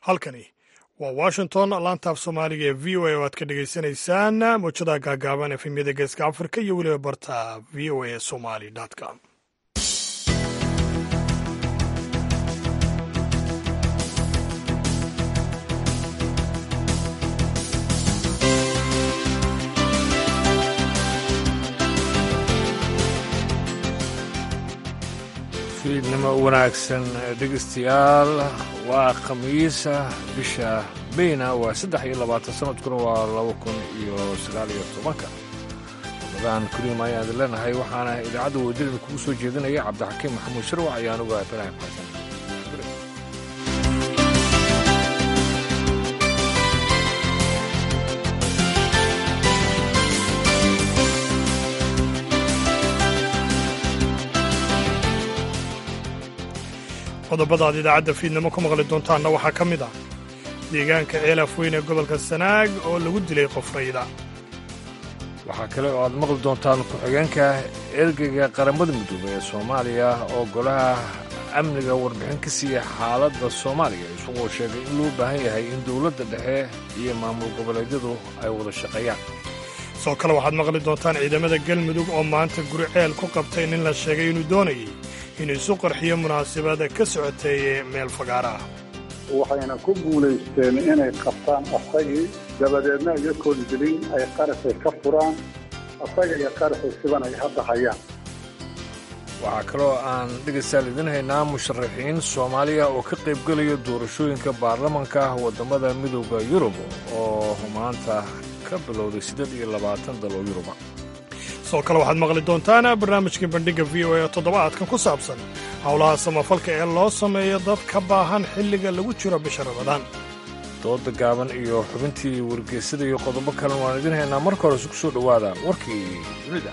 halkani waa washington laantaaf soomaaliga ee v o a oo aad ka dhagaysanaysaan mowjadaha gaagaaban efemyada geeska afrika iyo weliba barta v o a somali com fiidnimo wanaagsan dhegeystayaal waa khamiisa bisha meyna waa saddex iyo labaatan sanadkuna waa laba kun iyo sagaal iyo tobanka ramadan kariim ayaan idin leenahay waxaana idaacadda wadadida kugu soo jeedinaya cabdixakiim maxamuud sharwac ayaan uga ibraahim xasan qodobada aad idaacadda fiidnimo ku maqli doontaanna waxaa ka mid ah deegaanka ceelaf weyn ee gobolka sanaag oo lagu dilay qof rayda waxaa kale oo aad maqli doontaan ku-xigeenka ergeyga qaramada midoobey ee soomaaliya oo golaha amniga warbixin ka siiya xaaladda soomaaliya isagoo sheegay in loo baahan yahay in dowladda dhexe iyo maamul goboleedyadu ay wada shaqeeyaan sidoo kale waxaad maqli doontaan ciidamada galmudug oo maanta guri ceel ku qabtay nin la sheegay inuu doonayay inuu isu qarxiyo munaasabada ka socotay meel fagaara ah waxayna ku guulaysteen inay qabtaan asagii dabadeedna iyakoon dilin ay qaraxay ka furaan asaga iyo qaraxay siban ay hadda hayaan waxaa kaloo aan dhegaystayaal idin haynaa musharaxiin soomaaliya oo ka qaybgelaya doorashooyinka baarlamanka waddamada midooda yurub oo maanta ka bilowday siddeed iyo labaatan dal oo yuruba sidoo kale waxaad maqli doontaan barnaamijka bandhigga v o a toddobaadkan ku saabsan howlaha samafalka ee loo sameeyo dad ka baahan xilliga lagu jiro bisha ramadaan dooda gaaban iyo xubintii wargeysada iyo qodobo kalen waan idin haynaa marka hore isku soo dhowaada warkii dunida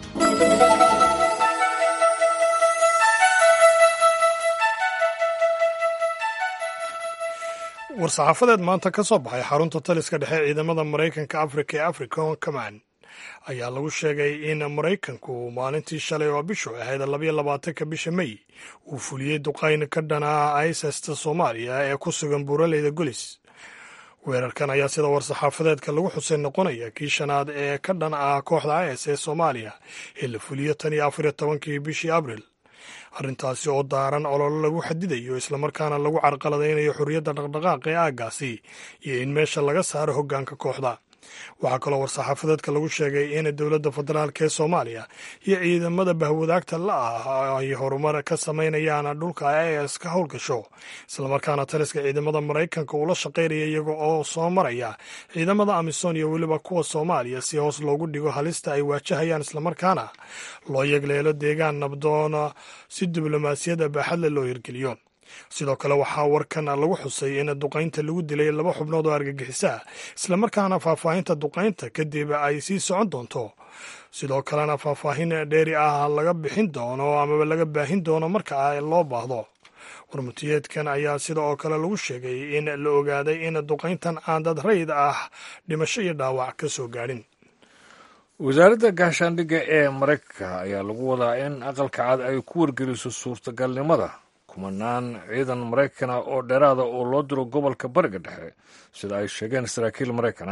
war-saxaafadeed maanta ka soo baxay xarunta taliska dhexe ciidamada maraykanka afrika ee african command ayaa lagu sheegay in maraykanku maalintii shalay oo bishu ahayd labayo labaatanka bisha mey uu fuliyey duqayn ka dhanaa isasta soomaaliya ee ku sugan buuraleyda golis weerarkan ayaa sida war-saxaafadeedka lagu xusay noqonaya kii shanaad ee ka dhan ah kooxda is ee soomaaliya ee la fuliyo tan iyo afariyo tobankii bishii abril arrintaasi oo daaran ololo lagu xadidayo islamarkaana lagu carqaladaynayo xorriyadda dhaqdhaqaaqa ee aaggaasi iyo in meesha laga saaro hoggaanka kooxda waxaa kaloo war-saxaafadeedka lagu sheegay in dowladda federaalk ee soomaaliya iyo ciidamada bahwadaagta la ah ay horumar ka samaynayaan dhulka is ka howlgasho islamarkaana taliska ciidamada maraykanka uu la shaqaynaya iyaga oo soo maraya ciidamada amisom iyo weliba kuwa soomaaliya si hoos loogu dhigo halista ay waajahayaan islamarkaana loo yegleelo deegaan nabdoona si diblomaasiyadda baaxadle loo hirgeliyo sidoo kale waxaa warkan lagu xusay in duqaynta lagu dilay laba xubnood oo argagixisa islamarkaana faahfaahinta duqaynta kadib ay sii socon doonto sidoo kalena faahfaahin dheeri ah laga bixin doono amaba laga baahin doono marka loo baahdo warmutiyeedkan ayaa sida oo kale lagu sheegay in la ogaaday in duqayntan aan dad rayd ah dhimasho iyo dhaawac ka soo gaadhin wasaaradda gaashaandhigga ee maraykanka ayaa lagu wadaa in aqalka cad ay ku wargeliso suurtagalnimada kumanaan ciidan maraykana oo dheeraada oo loo diro gobolka bariga dhexe sida ay sheegeen saraakiil maraykana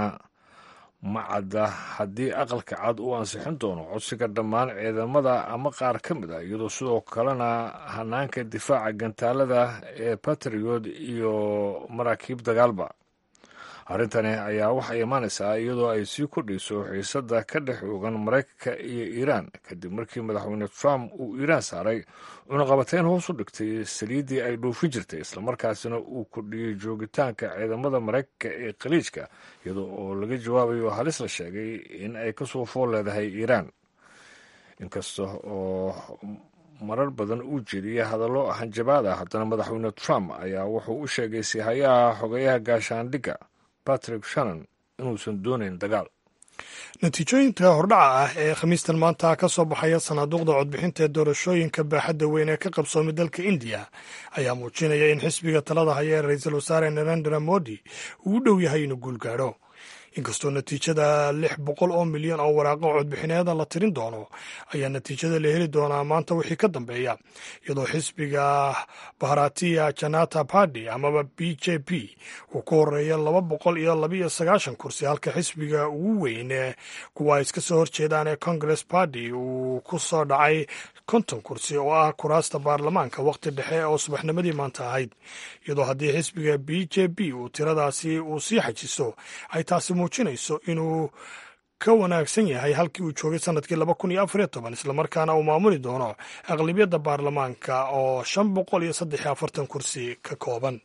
ma cadda haddii aqalka cad uu ansixin doono codsiga dhammaan ciidamada ama qaar ka mid ah iyadoo sidoo kalena hanaanka difaaca gantaalada ee batriyod iyo maraakiib dagaalba arrintani ayaa waxay imaanaysaa iyadoo ay sii kordhayso xiisadda ka dhex oogan maraykanka iyo iiraan kadib markii madaxweyne trump uu iiraan saaray cunaqabateyn hoos u dhigtay saliiddii ay dhoofin jirtay islamarkaasina uu kordhiyey joogitaanka ciidamada maraykanka ee khaliijka iyadoo oo laga jawaabayo halis la sheegay in ay kasoo fool leedahay iiraan inkasta oo marar badan uu jeediyey hadallo hanjabaad ah haddana madaxweyne trump ayaa wuxuu u sheegay sihayaha xogeyaha gaashaandhigga patrick shannon inuusan doonayn dagaal natiijooyinka hordhaca ah ee khamiistan maanta ka soo baxaya sanaaduuqda codbixinta ee doorashooyinka baaxadda weyn ee ka qabsoomay dalka indiya ayaa muujinaya in xisbiga talada haya ee ra-iisul wasaare narendra modi uu u dhow yahay inuu guul gaadho inkastoo natiijada lix boqol oo milyan oo waraaqo codbixineeda la tirin doono ayaa natiijada la heli doonaa maanta wixii ka dambeeya iyadoo xisbiga baharatiya janata party amaba b j p uu ku horeeya laba boqol iyo labiyo sagaashan kursi halka xisbiga ugu weyn kuwa ay iska soo horjeedaan ee congress party uu ku soo dhacay konton kursi oo ah kuraasta baarlamaanka waqti dhexe oo subaxnimadii maanta ahayd iyadoo haddii xisbiga b j p uu tiradaasi uu sii xajiso ay taasi muujinayso inuu ka wanaagsan yahay halkii uu joogay sanadkii laba kun iyo afariyo toban islamarkaana uu maamuli doono aqlibiyadda baarlamaanka oo shan boqol iyo saddex iyo afartan kursi ka kooban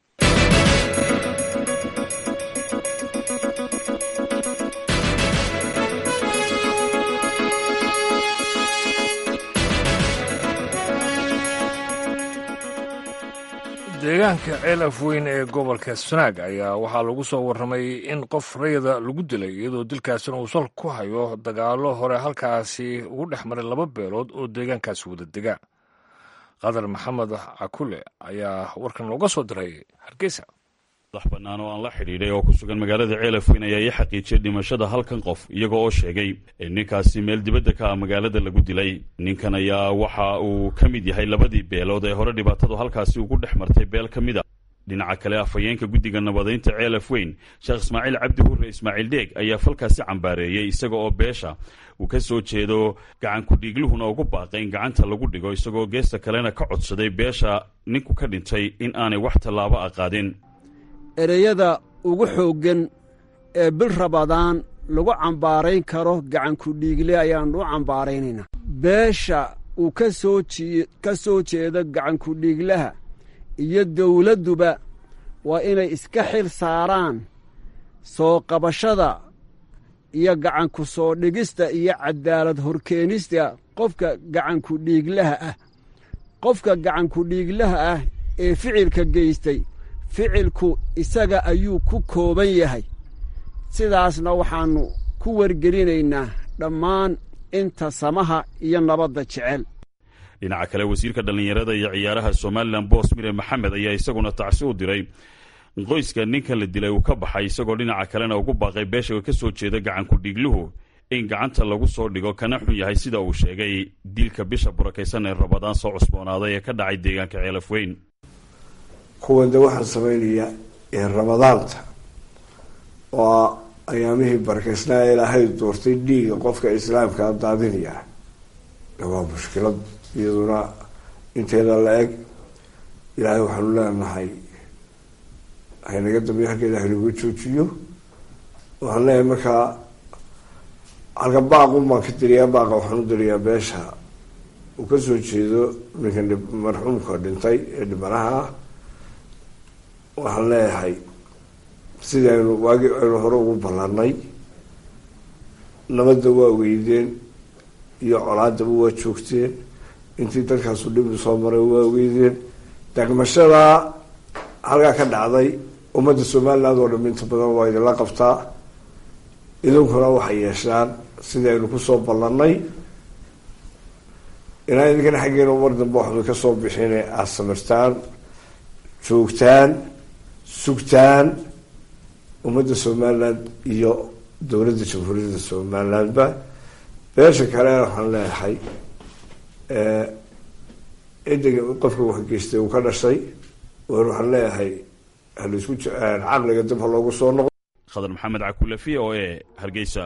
deegaanka ceelaf weyn ee gobolka sanaag ayaa waxaa lagu soo warramay in qof rayada lagu dilay iyadoo dilkaasina uu sal ku hayo dagaallo hore halkaasi ugu dhex maray laba beelood oo deegaankaasi wada dega qadar maxamed cakule ayaa warkan looga soo diray hargeysa madax bannaan oo aan la xidhiidhay oo ku sugan magaalada ceelaf weyn ayaa ii xaqiijiyay dhimashada halkan qof iyaga oo sheegay in ninkaasi meel dibadda ka ah magaalada lagu dilay ninkan ayaa waxa uu ka mid yahay labadii beelood ee hore dhibaatadu halkaasi ugu dhex martay beel ka mid a dhinaca kale afhayeenka guddiga nabadaynta ceelaf weyn sheekh ismaaciil cabdi hurre ismaaciil dheeg ayaa falkaasi cambaareeyey isaga oo beesha uu ka soo jeedo gacankudhiigluhuna ugu baaqay in gacanta lagu dhigo isagoo geesta kalena ka codsaday beesha ninku ka dhintay in aanay wax tallaabo a qaadin ereyada ugu xooggan ee bil rabadaan lagu cambaarayn karo gacankudhiigle ayaannu u cambaaraynaynaa beesha uu ka soo ka soo jeedo gacankudhiiglaha iyo dawladduba waa inay iska xil saaraan soo qabashada iyo gacanku soo dhigista iyo caddaalad horkeenista qofka gacankudhiiglaha ah qofka gacankudhiiglaha ah ee ficilka geystay ficilku isaga ayuu ku kooban yahay sidaasna waxaannu ku wargelinaynaa dhammaan inta samaha iyo nabadda jecel dhinaca kale wasiirka dhallinyarada iyo ciyaaraha somalilan boos mire maxamed ayaa isaguna tacsi u diray qoyska ninkan la dilay uu ka baxay isagoo dhinaca kalena ugu baaqay beesha ka soo jeeda gacankudhiigluhu in gacanta lagu soo dhigo kana xun yahay sida uu sheegay dilka bisha burakaysan ee rabadaan soo cusboonaaday ee ka dhacay deegaanka ceelaf weyn kuwan de waxaan samaynayaa ee ramadaanta oo ayaamihii barakaysnaa ilaahay doortay dhiiga qofka islaamkaa daadinayaa waa mushkilad iyaduna inteeda la eg ilaahay waxaanu leenahay haynaga dambeyo halkeeda haynagu joojiyo waxaan leenahay markaa halka baaqun baan ka diriyaa baaqa waxaan u diriyaa beesha uu kasoo jeedo ninkan marxuumka dhintay ee dhibanaha ah waxaan leeyahay sidii aynu waagi aynu hore ugu ballanay nabadda waa weydeen iyo colaadaba waa joogteen intii dadkaasu dhibi soo maray waa weydeen degmashadaa halkaa ka dhacday ummadda somaliland oo dham inta badan waa idinla qabtaa idinkuna waxay yeeshaan sidii aynu kusoo ballanay inaa idinkana xaggeena mar dambe waxba kasoo bixine aada samirtaan joogtaan sugtaan ummadda somaliland iyo dowladda jamhuuriyadda somalilandba beesha kalena waxaan leeyahay ciddiga qofka waxgeystay uu ka dhashay war waxaan leeyahay halaisku caqliga dib ha loogu soo noqo khadar maxamed cakule v o e hargeysa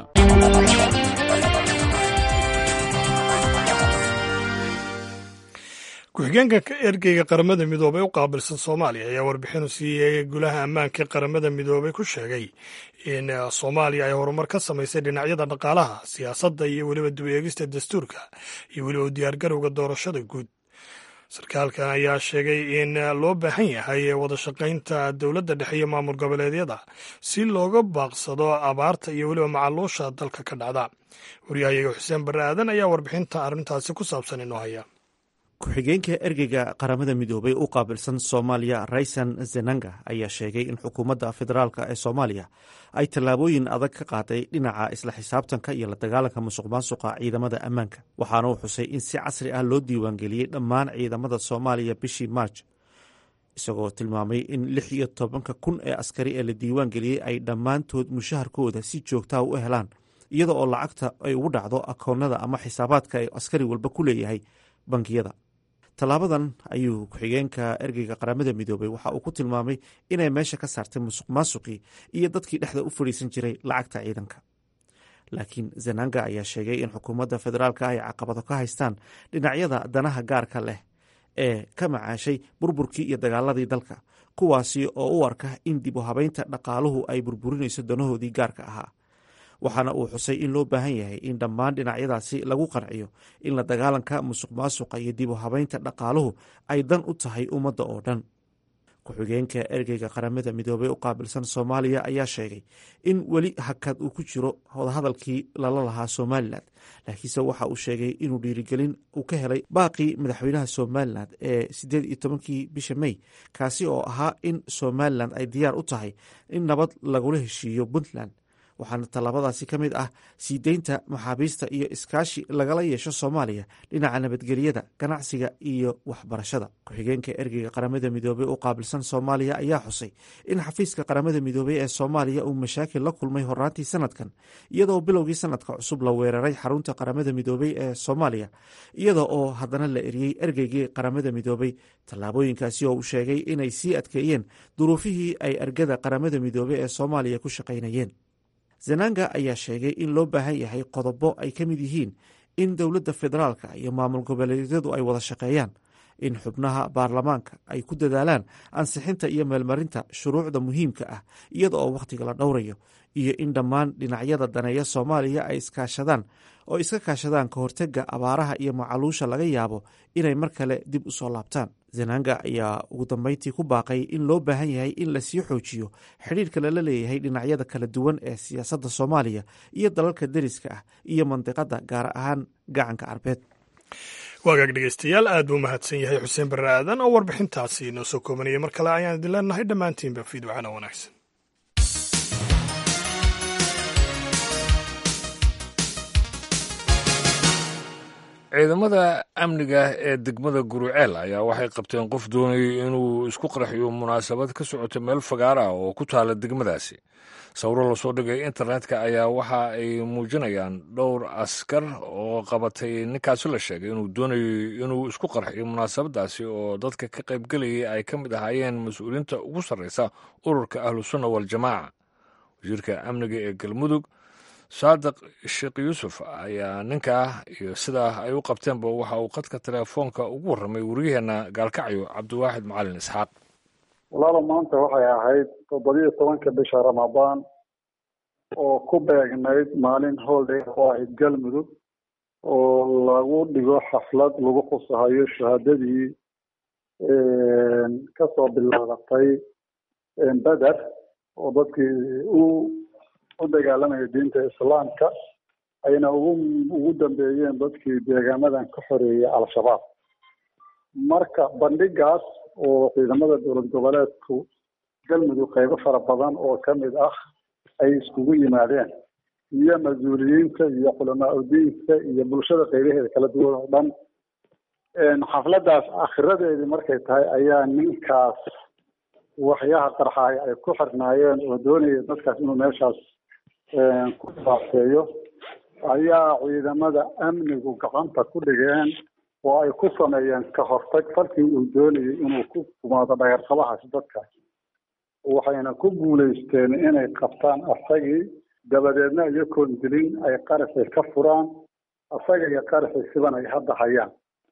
ku-xigeenka ergeyga qaramada midoobey u qaabilsan soomaaliya ayaa warbixinu siiyey gulaha ammaanka qaramada midoobey ku sheegay in soomaaliya ay horumar ka samaysay dhinacyada dhaqaalaha siyaasadda iyo weliba dib eegista dastuurka iyo weliba u diyaargarowga doorashada guud sarkaalkan ayaa sheegay in loo baahan yahay wada shaqaynta dowladda dhexe iyo maamul goboleedyada si looga baaqsado abaarta iyo weliba macaluusha dalka ka dhacda waryahayaga xuseen barre aadan ayaa warbixinta arrintaasi ku saabsan inoo haya ku-xigeenka ergeyga qaramada midoobay u qaabilsan soomaaliya raysan zenanga ayaa sheegay in xukuumadda federaalk ee soomaaliya ay tallaabooyin adag ka qaaday dhinaca isla xisaabtanka iyo la dagaalanka musuq maasuqa ciidamada ammaanka waxaana uu xusay in si casri ah loo diiwaangeliyey dhammaan ciidamada soomaaliya bishii maarj isagoo tilmaamay in lix iyo tobanka kun ee askari ee la diiwaan geliyey ay dhammaantood mushaharkooda si joogtaa u helaan iyada oo lacagta ay ugu dhacdo akoonnada ama xisaabaadka ay askari walba ku leeyahay bangiyada tallaabadan ayuu ku-xigeenka ergeyga qaramada midoobay waxa uu ku tilmaamay inay meesha ka saartay musuq maasuqii iyo dadkii dhexda u fadhiisan jiray lacagta ciidanka laakiin zananga ayaa sheegay in xukuumadda federaalka ay caqabado ka haystaan dhinacyada danaha gaarka leh ee ka macaashay burburkii iyo dagaaladii dalka kuwaasi oo u arka in dib u habeynta dhaqaaluhu ay burburinayso danahoodii gaarka ahaa waxaana uu xusay in loo baahan yahay in dhammaan dhinacyadaasi lagu qanciyo in la dagaalanka musuq maasuqa iyo dib u habeynta dhaqaaluhu ay dan u tahay ummadda oo dhan ku-xigeenka ergeyga qaramada midoobey u qaabilsan soomaaliya ayaa sheegay in weli hakad uu ku jiro wadahadalkii lala lahaa somalilan laakiinse waxa uu sheegay inuu dhiirigelin uu ka helay baaqii madaxweynaha somalilan ee sideed iyo tobankii bisha mey kaasi oo ahaa in somalilan ay diyaar u tahay in nabad lagula heshiiyo puntland waxaana tallaabadaasi ka mid ah sii deynta maxaabiista iyo iskaashi lagala yeesho soomaaliya dhinaca nabadgelyada ganacsiga iyo waxbarashada ku-xigeenka ergeyga qaramada midoobey u qaabilsan soomaaliya ayaa xusay in xafiiska qaramada midoobey ee soomaaliya uu mashaakil la kulmay horaantii sanadkan iyadoo bilowgii sanadka cusub la weeraray xarunta qaramada midoobey ee soomaaliya iyada oo haddana la eriyey ergeygii qaramada midoobey tallaabooyinkaasi oo uu sheegay inay sii adkeeyeen duruufihii ay ergada qaramada midoobey ee soomaaliya ku shaqaynayeen zananga ayaa sheegay in loo baahan yahay qodobo ay ka mid yihiin in dowladda federaalka iyo maamul goboleedyadu ay wada shaqeeyaan in xubnaha baarlamaanka ay ku dadaalaan ansixinta iyo meelmarinta shuruucda muhiimka ah iyada oo wakhtiga la dhowrayo iyo in dhammaan dhinacyada daneeya soomaaliya ay iskaashadaan oo iska kaashadaan ka hortega abaaraha iyo macaluusha laga yaabo inay mar kale dib u soo laabtaan zananga ayaa ugu dambeyntii ku baaqay in loo baahan yahay in lasii xoojiyo xidhiirka lala leeyahay dhinacyada kala duwan ee siyaasadda soomaaliya iyo dalalka deriska ah iyo mandiqadda gaar ahaan gacanka carbeed waagaag dhegeystayaal aad buu mahadsan yahay xuseen barre aadan oo warbixintaasi inoo soo koobanaya mar kale ayaan idin leenahay dhammaantiinba fiidwacana wanaagsan ciidamada amniga ee degmada guruceel ayaa waxay qabteen qof doonayay inuu isku qarxiyo munaasabad ka socota meel fagaar ah oo ku taala degmadaasi sawiro lasoo dhigay internetka ayaa waxa ay muujinayaan dhowr askar oo qabatay ninkaasi la sheegay inuu doonayo inuu isku qarxiyo munaasabadaasi oo dadka ka qaybgelayay ay ka mid ahaayeen mas-uuliyiinta ugu sarreysa ururka ahlusunna waljamaaca wasiirka amniga ee galmudug saadiq sheekh yuusuf ayaa ninkaa iyo sidaa ay u qabteenba waxa uu qadka teleefoonka ugu warramay wariyaheenna gaalkacyo cabdiwaaxid macalin isxaaq walaalo maanta waxay ahayd toddobiyo tobanka bisha ramadaan oo ku beegnayd maalin holiday oo ahayd galmudug oo lagu dhigo xaflad lagu khusahayo shahaadadii kasoo bilaabatay beder oo dadkii u u dagaalamaya diinta islaamka ayna ugu ugu dambeeyeen dadkii deegaamadan ka xoreeyay al-shabaab marka bandhigaas oo ciidamada dowlad goboleedku galmudug qaybo fara badan oo ka mid ah ay iskugu yimaadeen iyo mas-uuliyiinta iyo culamaa udiinka iyo bulshada qaybaheeda kala duwan oo dhan xafladaas akhiradeedii markay tahay ayaa ninkaas waxyaha qarxaay ay ku xirnaayeen oo doonaya dadkaas inuu meeshaas ku dhibaateeyo ayaa ciidamada amnigu gacanta ku dhigeen oo ay ku sameeyeen ka hortag falkii uu doonayay inuu ku kumaado dhagarqabahaasi dadkaas waxayna ku guulaysteen inay qabtaan asagii dabadeedna iyakoon dilin ay qarasay ka furaan asaga iyo qarasay siban ay hadda hayaan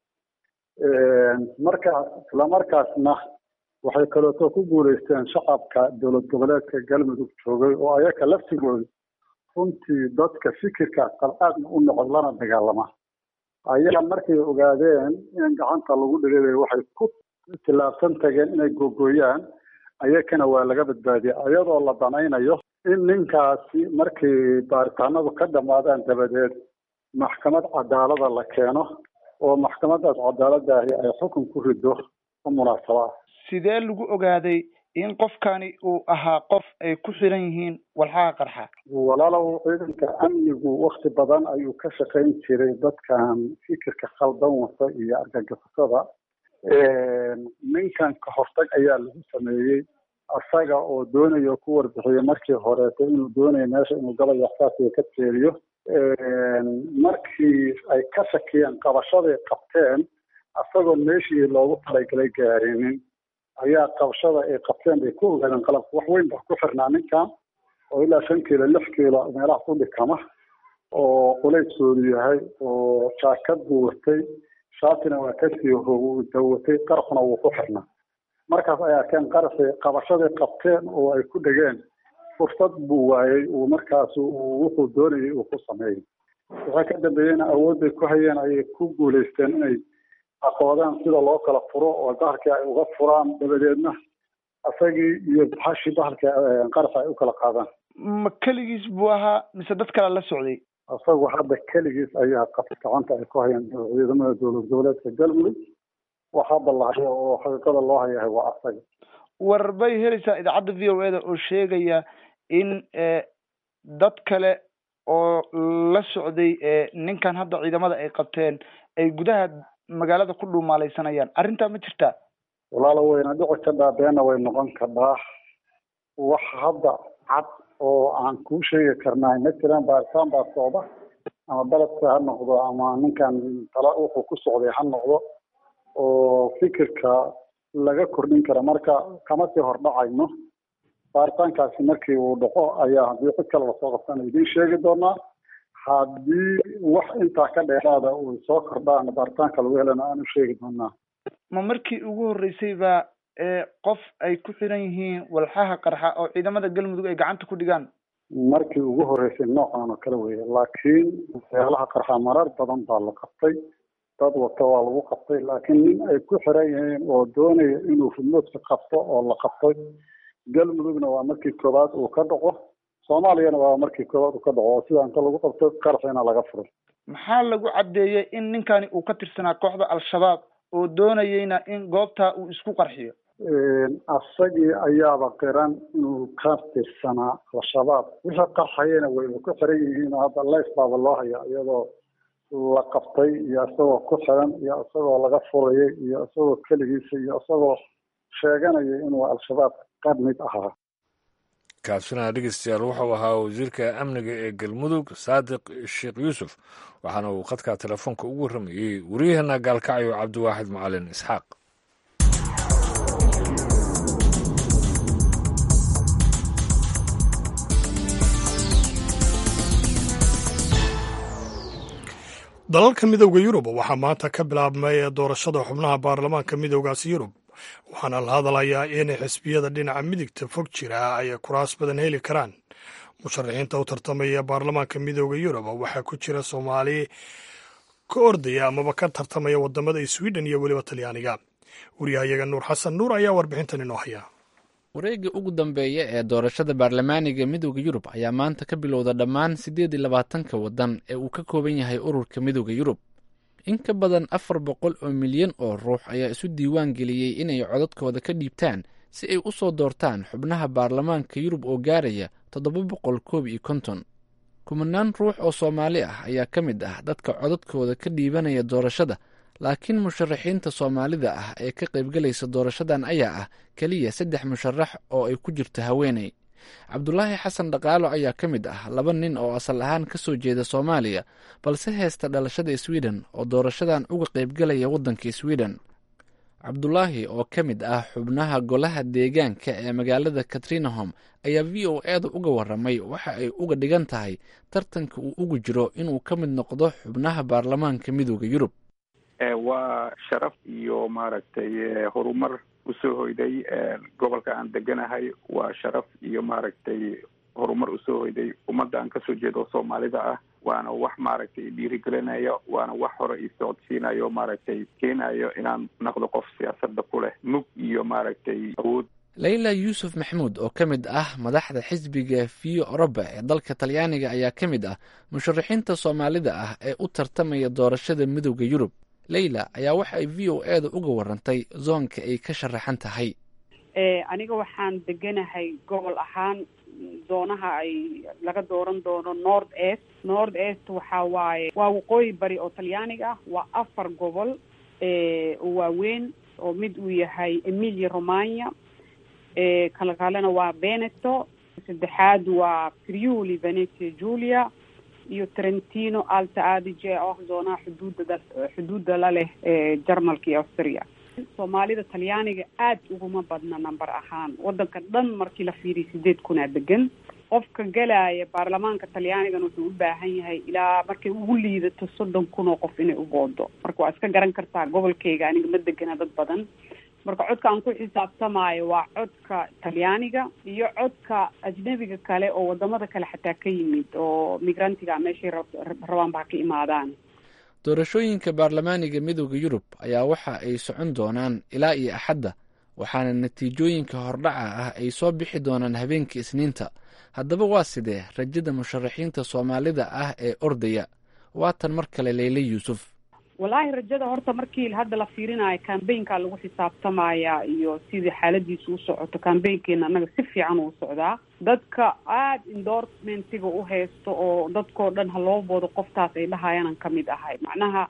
marka islamarkaasna waxay kaleeto ku guulaysteen shacabka dowlad goboleedka galmudug joogay oo ayaka laftigooda runtii dadka fikirka qalqaadna u noqod lana dagaalama ayaa markay ogaadeen in gacanta lagu dhigay waxay ku tillaabsan tageen inay googooyaan ayakana waa laga badbaadiyay iyadoo la danaynayo in ninkaasi markay baaritaanadu ka dhammaadaan dabadeed maxkamad cadaalada la keeno oo maxkamadaas cadaaladaahi ay xukun ku rido u munaasabaa sidee lagu ogaaday in qofkani uu ahaa qof ay ku xiran yihiin walxaha qarxa walaalow ciidanka amnigu wakti badan ayuu ka shaqayn jiray dadkan fikirka khaldan wata iyo argagixisada ninkan ka hortag ayaa lagu sameeyey isaga oo doonayo ku warbixiyo markii horeeto inuu doonayo meesha inuu gabay waxsaasiga ka teeriyo markii ay ka shakiyeen qabashaday qabteen isagoo meeshii loogu talagalay gaarinin ayaa qabashada ay qabteen bay ku ogaadeen qalabka wax weyn ba ku xirnaa ninkan oo ilaa shan kiilo lix kiilo meelaha ku dhikama oo qulaysoodu yahay oo jaakad buu watay shaatina waa kasii dawatay qarxuna wuu ku xirnaa markaas ay arkeen qarxi qabashaday qabteen oo ay ku dhegeen fursad buu waayey uu markaas wuxuu doonayay uu ku sameeyey waxay ka dambeeyeyna awoodday ku hayeen ayay ku guulaysteen inay aqoodaan sida loo kala furo oo bahalkii ay uga furaan dabadeedna isagii iyo baxashii bahalka qarxa ay u kala qaadaan ma keligiis buu ahaa mise dad kale la socday isagu hadda keligiis ayaa qab gacanta ay ku hayeen ciidamada dowlad goboleedka galmudug wax hadda la hayo oo xaqiiqada loo hayahay waa asaga war bay helaysaa idaacadda v o eda oo sheegaya in dad kale oo la socday ninkan hadda ciidamada ay qabteen ay gudaha magaalada ku dhuumaalaysanayaan arrintaa ma jirtaa walaalo wayna dhici kadhaa beena way noqon kadhaa wax hadda cad oo aan kuu sheegi karnaa ma jiraan baaritaan baa socda ama beledka ha noqdo ama ninkan tala wuxuu ku socday ha noqdo oo fikirka laga kordhin kara marka kama sii hordhacayno baaritaankaasi markii uu dhaco ayaa haddii cid kale lasoo qabtana idiin sheegi doonaa haddii wax intaa ka dheeraada uu soo kordhaan baaritaanka lagu helana aan u sheegi doonaa ma markii ugu horreysay baa qof ay ku xiran yihiin walxaha qarxa oo ciidamada galmudug ay gacanta ku dhigaan markii ugu horreysay noocan oo kale weeye laakiin waxyaalaha qarxa marar badan baa la qabtay dad wata waa lagu qabtay laakiin nin ay ku xiran yihiin oo doonaya inuu fudmoodka qabto oo la qabtay galmudugna waa markii koowaad uu ka dhaco soomaaliyana waa markii koowaad uu ka dhaco oo sida inta lagu qabto qarxina laga furay maxaa lagu caddeeyey in ninkani uu ka tirsanaa kooxda al-shabaab oo doonayeyna in goobtaa uu isku qarxiyo asagii ayaaba qiran inuu ka tirsanaa al-shabaab wixii qarxayana wayba ku xiran yihiin oo hadda leys baaba loo haya iyadoo la qabtay iyo isagoo ku xiran iyo isagoo laga furayay iyo isagoo keligiisa iyo isagoo sheeganaya inuu al-shabaab ka mid ahaa kaasina dhegeystayaal wuxuu ahaa wasiirka amniga ee galmudug saadiq sheekh yuusuf waxaana uu khadka telefoonka ugu warramayey wariyaheenna gaalkacyo cabdiwaaxid macalin isxaaq dalalka midowda yurub waxaa maanta ka bilaabmay doorashada xubnaha baarlamaanka midowgaasi yurub waxaana la hadalayaa in xisbiyada dhinaca midigta fog jira ay kuraas badan heli karaan musharaxiinta u tartamaya baarlamaanka midowda yurub waxaa ku jira soomaali ka ordaya amaba ka tartamaya wadamada sweden iyo weliba talyaaniga waryahayaga nuur xasan nuur ayaa warbixintan inoo haya wareegga ugu dambeeya ee doorashada baarlamaaniga midowda yurub ayaa maanta ka bilowda dhammaan siddeed iyo labaatanka waddan ee uu ka kooban yahay ururka midowda yurub in ka badan afar boqol oo milyan oo ruux ayaa isu diiwaan geliyey inay codadkooda ka dhiibtaan si ay u soo doortaan xubnaha baarlamaanka yurub oo gaaraya toddoba boqol koob iyo konton kumanaan ruux oo soomaali ah ayaa ka mid ah dadka codadkooda ka dhiibanaya doorashada laakiin musharaxiinta soomaalida ah ee ka qaybgalaysa doorashadan ayaa ah keliya saddex musharax oo ay ku jirto haweeney cabdulaahi xasan dhaqaalo ayaa ka mid ah laba nin oo asal ahaan ka soo jeeda soomaaliya balse heesta dhalashada sweden oo doorashadan uga qaybgalaya waddanka sweden cabdulaahi oo ka mid ah xubnaha golaha deegaanka ee magaalada katrinahom ayaa v o eeda uga waramay waxa ay uga dhigan tahay tartanka uu ugu jiro inuu ka mid noqdo xubnaha baarlamaanka midooda yurub waa sharaf iyo maaragtay horumar usoo hoyday gobolka aan deganahay waa sharaf iyo maaragtay horumar usoo hoyday ummadda aan kasoo jeedo soomaalida ah waana wax maaragtay dhiirigelinayo waana wax hore isocodsiinayo maaragtay keenayo inaan noqdo qof siyaasadda ku leh mug iyo maaragtay awood leyla yuusuf maxamuud oo ka mid ah madaxda xisbiga vio oroba ee dalka talyaaniga ayaa ka mid ah musharaxiinta soomaalida ah ee u tartamaya doorashada midowda yurub leyla ayaa waxa ay v o eeda uga warantay zoonka ay ka sharaxan tahay aniga waxaan deganahay gobol ahaan zoonaha ay laga dooran doono north est north est waxa waaye waa waqooyi bari oo talyaaniga ah waa afar gobol oo waaweyn oo mid uu yahay emilia romagna kala kalena waa veneto saddexaad waa friuli venetia julia iyo trentino alta adige oo zoonaha xuduudda xuduudda la leh jarmalka iyo austria soomaalida talyaaniga aad uguma badna number ahaan wadanka dhan markii la fiiriyo sideed kunaa degan qofka galaya baarlamaanka talyaanigan wuxuu u baahan yahay ilaa markay ugu liidato soddon kun oo qof inay u boodo marka waa iska garan kartaa gobolkayga aniga ma degana dad badan marka codka aan ku xisaabtamaayo waa codka talyaaniga iyo codka ajnabiga kale oo wadamada kale xataa ka yimid oo migrantiga meeshay rabaanba ha ka imaadaan doorashooyinka baarlamaaniga midooda yurub ayaa waxa ay socon doonaan ilaa iyo axadda waxaana natiijooyinka hordhaca ah ay soo bixi doonaan habeenkii isniinta haddaba waa sidee rajada musharaxiinta soomaalida ah ee ordaya waatan mar kale leyle yuusuf wallaahi rajada horta markii hadda la fiirinayo cambaynka lagu xisaabtamaya iyo sidii xaaladiisu u socoto cambaynkeena annaga si fiican uu socdaa dadka aada endorsementiga u haysto oo dadkoo dhan ha loo boodo qoftaas ay dhahayaanan kamid ahay macnaha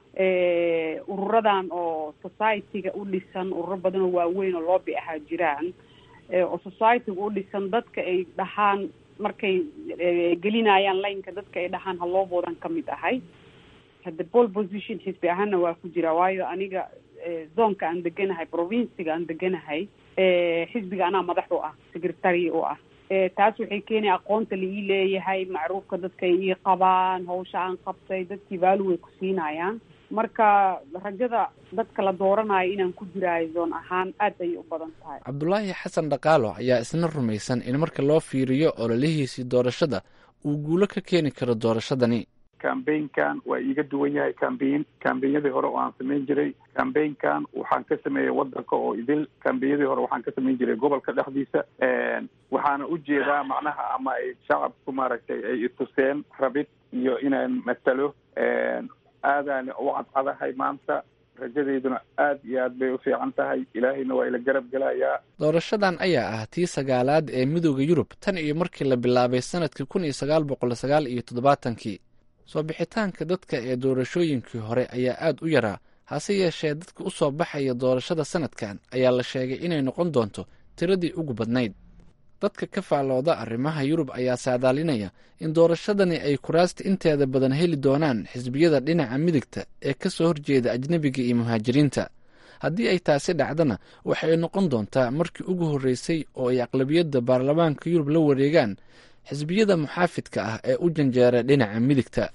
ururadan oo society-ga u dhisan ururo badan oo waaweyn oo loobi ahaa jiraan oo society-ga u dhisan dadka ay dhahaan markay gelinayaan laynka dadka ay dhahaan ha loo boodan kamid ahay hadda pole position xisbi ahaana waa ku jira waayo aniga zoonka aan deganahay provinciga aan deganahay xisbiga anaa madax u ah secretary u ah taas waxay keenaya aqoonta la ii leeyahay macruufka dadka ay ii qabaan hawsha aan qabtay dadkii vaalu way ku siinayaan marka rajada dadka la dooranayo inaan ku jiraayo zoon ahaan aad ayay u badan tahay cabdulaahi xasan dhaqaalo ayaa isna rumaysan in marka loo fiiriyo ololihiisii doorashada uu guulo ka keeni karo doorashadani cambaynkan waa iiga duwan yahay cambayn cambaynyadii hore oo aan samayn jiray cambaynkan waxaan ka sameeyey wadanka oo idil cambaynyadii hore waxaan ka samayn jiray gobolka dhexdiisa waxaana ujeedaa macnaha ama ay shacabku maaragtay ay ituseen rabid iyo inaan matalo aadaan u cadcadahay maanta rajadeyduna aad iyo aad bay u fiican tahay ilaahayna waa ila garab gelayaa doorashadan ayaa ah tii sagaalaad ee midooda yurub tan iyo markii la bilaabay sanadkii kun iyo sagaal boqol sagaal iyo toddobaatankii soo bixitaanka dadka ee doorashooyinkii hore ayaa aad u yaraa hase yeeshee dadka u soo baxaya doorashada sanadkan ayaa la sheegay inay noqon doonto tiradii ugu badnayd dadka ka faallooda arrimaha yurub ayaa saadaalinaya in doorashadani ay kuraasta inteeda badan heli doonaan xisbiyada dhinaca midigta ee ka soo horjeeda ajnebiga iyo muhaajiriinta haddii ay taasi dhacdana waxay noqon doontaa markii ugu horreysay oo ay aqlabiyadda baarlamaanka yurub la wareegaan xisbiyada muxaafidka ah ee u janjeera dhinaca midigta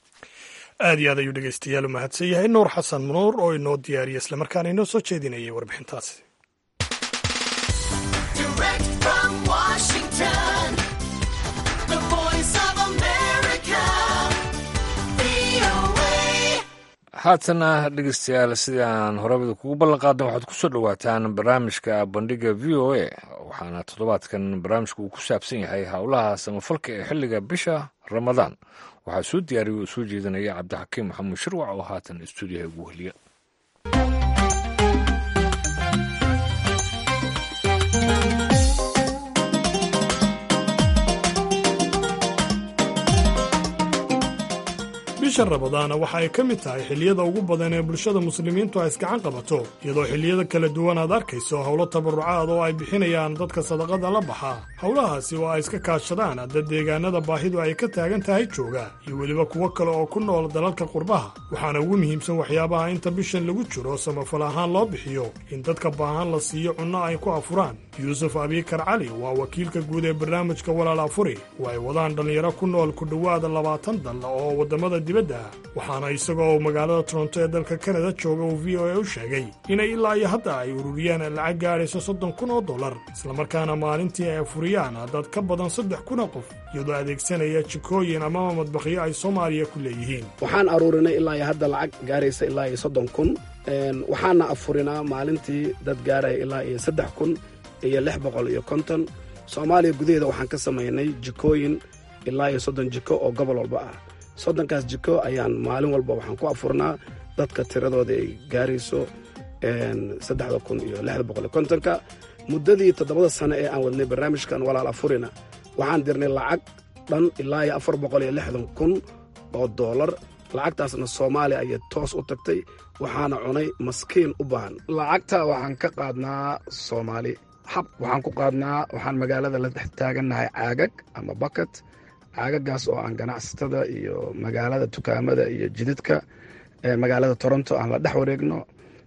aad iyo aad ayuu dhegeystayaal u mahadsan yahay nuur xasan nuur oo inoo diyaariya islamarkaana inoo soo jeedinayay warbixintaasi haatana dhegeystayaal sidaan horabada kugu ballan qaadna waxaad kusoo dhowaataan barnaamijka bandhiga v o a waxaana toddobaadkan barnaamijka uu ku saabsan yahay howlaha samafalka ee xilliga bisha ramadaan waxaa soo diyaariya oo soo jeedinaya cabdixakiim maxamuud shirwac oo haatan istuudiyaha ugu heliya bisha ramadaana waxa ay ka mid tahay xilliyada ugu badan ee bulshada muslimiintu ay isgacan qabato iyadoo xilliyada kala duwan aad arkayso howlo tabarucaad oo ay bixinayaan dadka sadaqada la baxa howlahaasi oo ay iska kaashadaan dad deegaanada baahidu ay ka taagan tahay jooga iyo weliba kuwo kale oo ku nool dalalka qurbaha waxaana ugu muhiimsan waxyaabaha inta bishan lagu jiro samafal ahaan loo bixiyo in dadka baahan la siiyo cunno ay ku afuraan yuusuf abiikar cali waa wakiilka guud ee barnaamijka walaal afuri oo ay wadaan dhallinyaro ku nool ku dhowaada labaatan dal oo waddamada dibadda ah waxaana isagoo magaalada toronto ee dalka kanada jooga uu v o a u sheegay inay ilaa iyo hadda ay ururiyaan lacag gaadhayso soddon kun oo dollar islamarkaana maalintii ay afuriyaan dad ka badan saddex kun oo qof iyadoo adeegsanaya jikooyin amaba madbakhyo ay soomaaliya ku leeyihiin waxaan aruurinay ilaa iyo hadda lacag gaaraysa ilaa iyo soddon kun waxaana afurinaa maalintii dad gaaraya ilaa iyo saddex kun iyo lix boqol iyo konton soomaaliya gudaheeda waxaan ka samaynay jikooyin ilaa iyo soddon jiko oo gobol walba ah soddonkaas jiko ayaan maalin walba waxaan ku afurnaa dadka tiradooda ay gaarayso saddexda kun iyo lixda boqol iyo kontonka muddadii toddobada sano ee aan wadnay barnaamijkan walaal afurina waxaan dirnay lacag dhan ilaa iyo afar boqol iyo lixdan kun oo doolar lacagtaasna soomaaliya ayay toos u tagtay waxaana cunay maskiin u baahan lacagta waxaan ka qaadnaa soomaali xab waxaan ku qaadnaa waxaan magaalada la dhex taagannahay caagag ama bakat caagagaas oo aan ganacsatada iyo magaalada dukaamada iyo jididka magaalada toronto aan la dhex wareegno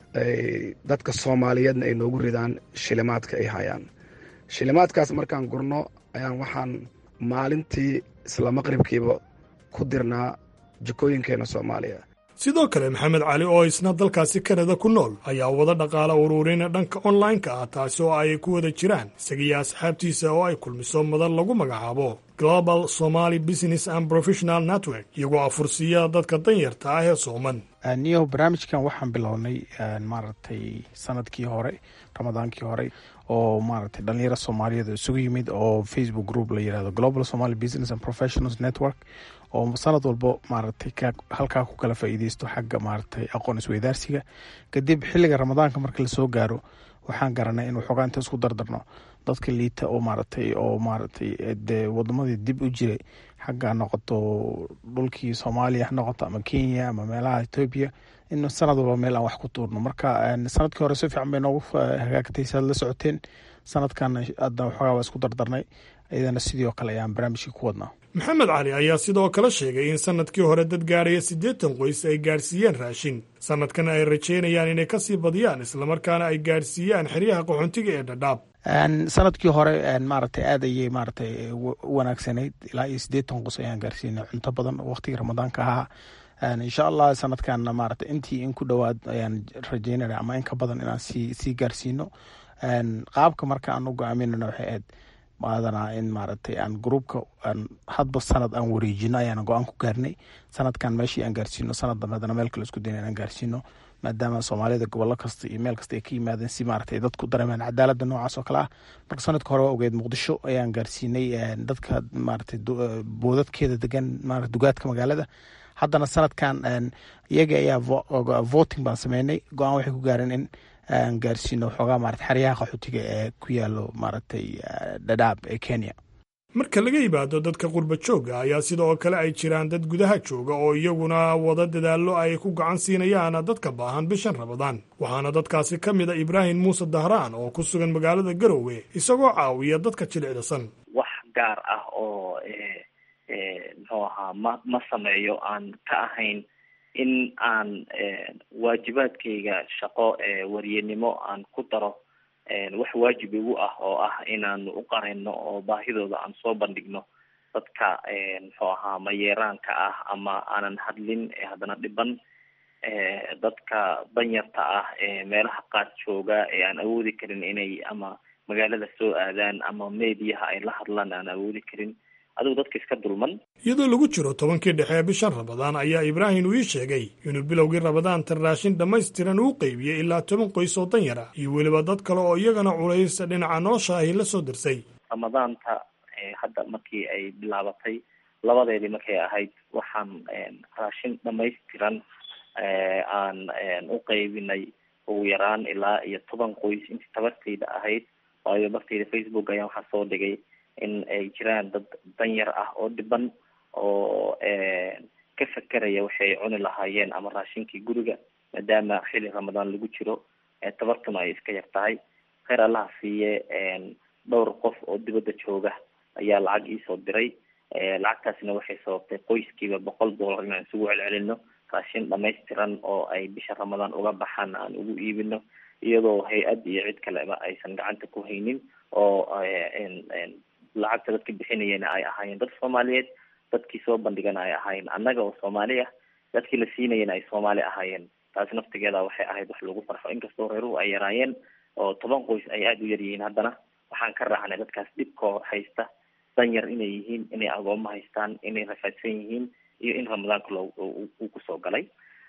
dadka soomaaliyeedna ay noogu ridaan shilimaadka ay hayaan shilimaadkaas markaan gurno ayaan waxaan maalintii isla maqribkiiba ku dirnaa jikooyinkeena soomaaliya sidoo kale maxamed cali oo isna dalkaasi kanada ku nool ayaa wada dhaqaala ururin dhanka online-ka ah taasi oo ay ku wada jiraan isagiyo asxaabtiisa oo ay kulmiso madan lagu magacaabo global somaly business and professional network iyagoo afursiiya dadka danyarta ah ee sooman niyo barnaamijkan waxaan bilownay maaragtay sanadkii hore ramadaankii hore oo maaragtay dhalinyaro soomaaliyeed isugu yimid oo facebook group la yirahdo global somaly business and professionals network oo sanad walbo maaragtay halkaa ku kala faa'iideysto xagga maaragtay aqoon isweydaarsiga kadib xilliga ramadaanka marka lasoo gaaro waxaan garanay in waxoogaa inta isku dardarno dadka liita oo maaragtay oo maaragtay dee wadamadii dib u jiray xagga noqoto dhulkii soomaaliya ha noqoto ama kenya ama meelaha etoobiya in sanad walba meel aan wax ku tuurno marka sanadkii hore si fiican bay noogu hagaagtay saad la socoteen sanadkan hadda waxoogaa waa isku dardarnay iyadana sidoo kale ayaan barnaamijkii ku wadnaa maxamed cali ayaa sidoo kale sheegay in sanadkii hore dad gaaraya siddeetan qoys ay gaadhsiiyeen raashin sanadkan ay rajeynayaan inay kasii badiyaan islamarkaana ay gaadhsiiyaan xeryaha qaxoontiga ee dhadhaab sanadkii hore maaragtay aad ayay maaragtay wanaagsanayd ilaa iyo siddeetan qos ayaan gaarsiinay cunto badan waqtigii ramadaanka ahaa insha allah sanadkan maaragtay intii in ku dhowaad ayaan rajeynana ama in ka badan inaan sii sii gaarsiino qaabka marka aan u go-aaminana waxay ahayd maadanaa in maaragtay aan gruubka hadba sanad aan wareejino ayaan go-aan ku gaarnay sanadkan meeshii aan gaarsiino sanad dambe hadana meel kale isku dayna inaan gaarsiino maadaama soomaalida gobollo kasta iyo meel kasta ay ka yimaadeen si maaragtay dadku dareemaan cadaaladda noocaas oo kale ah marka sanadka hore waa ogeed muqdisho ayaan gaarsiinay dadka maaragtay boodadkeeda degan maarata dugaadka magaalada haddana sanadkan iyaga ayaa voting baan sameynay go-aan waxay ku gaareen in aan gaarsiino waxoogaa maarata xeryaha qaxootiga ee ku yaalo maaragtay dhadhaab ee kenya marka laga yimaado dadka qurba joogga ayaa sidoo kale ay jiraan dad gudaha jooga oo iyaguna wada dadaallo ay ku gacan siinayaan dadka baahan bishan rabadaan waxaana dadkaasi ka mid a ibraahim muuse dahraan oo ku sugan magaalada garowe isagoo caawiya dadka jilicdasan wax gaar ah oo muxuu ahaa ma ma sameeyo aan ka ahayn in aan waajibaadkayga shaqo waryenimo aan ku daro wax waajib igu ah oo ah inaan u qarayno oo baahidooda aan soo bandhigno dadka muxuu ahaa mayeeraanka ah ama aanan hadlin haddana dhiban dadka danyarta ah ee meelaha qaar jooga ee aan awoodi karin inay ama magaalada soo aadaan ama meediyaha ay la hadlaan aan awoodi karin adigu dadka iska dulman iyadoo lagu jiro tobankii dhexe ee bishan rabadaan ayaa ibraahim uu ii sheegay inuu bilowgii rabadaanta raashin dhammaystiran uu qeybiyey ilaa toban qoys oo danyar ah iyo weliba dad kale oo iyagana culays dhinaca nolosha ahi la soo dirsay ramadaanta hadda markii ay bilaabatay labadeedii markay ahayd waxaan raashin dhammaystiran aan u qeybinay ugu yaraan ilaa iyo toban qoys intii tabartayda ahayd waayo bartayda facebook ayaan waxaa soo dhigay in ay jiraan dad danyar ah oo dhiban oo ka fekeraya waxay cuni lahaayeen ama raashinkii guriga maadaama xili ramadaan lagu jiro tabartuna ay iska yar tahay kheyr allaha siiye dhowr qof oo dibadda jooga ayaa lacag iisoo diray lacagtaasina waxay sababtay qoyskiiba boqol dollar inaan isugu celcelino raashin dhamaystiran oo ay bisha ramadaan uga baxaan aan ugu iibino iyadoo hay-ad iyo cid kaleba aysan gacanta ku haynin oo lacagta dadka bixinayana ay ahaayeen dad soomaaliyeed dadkii soo bandhigana ay ahaayeen annaga oo soomaali ah dadkii la siinayana ay soomaali ahaayeen taasi naftigeeda waxay ahayd wax lagu farxo inkastoo reeruhu ay yaraayeen oo toban qoys ay aada u yar yihiin haddana waxaan ka raacnay dadkaas dhibkoo haysta danyar inay yihiin inay agooma haystaan inay rafaadsan yihiin iyo in ramadaanka loo uu kusoo galay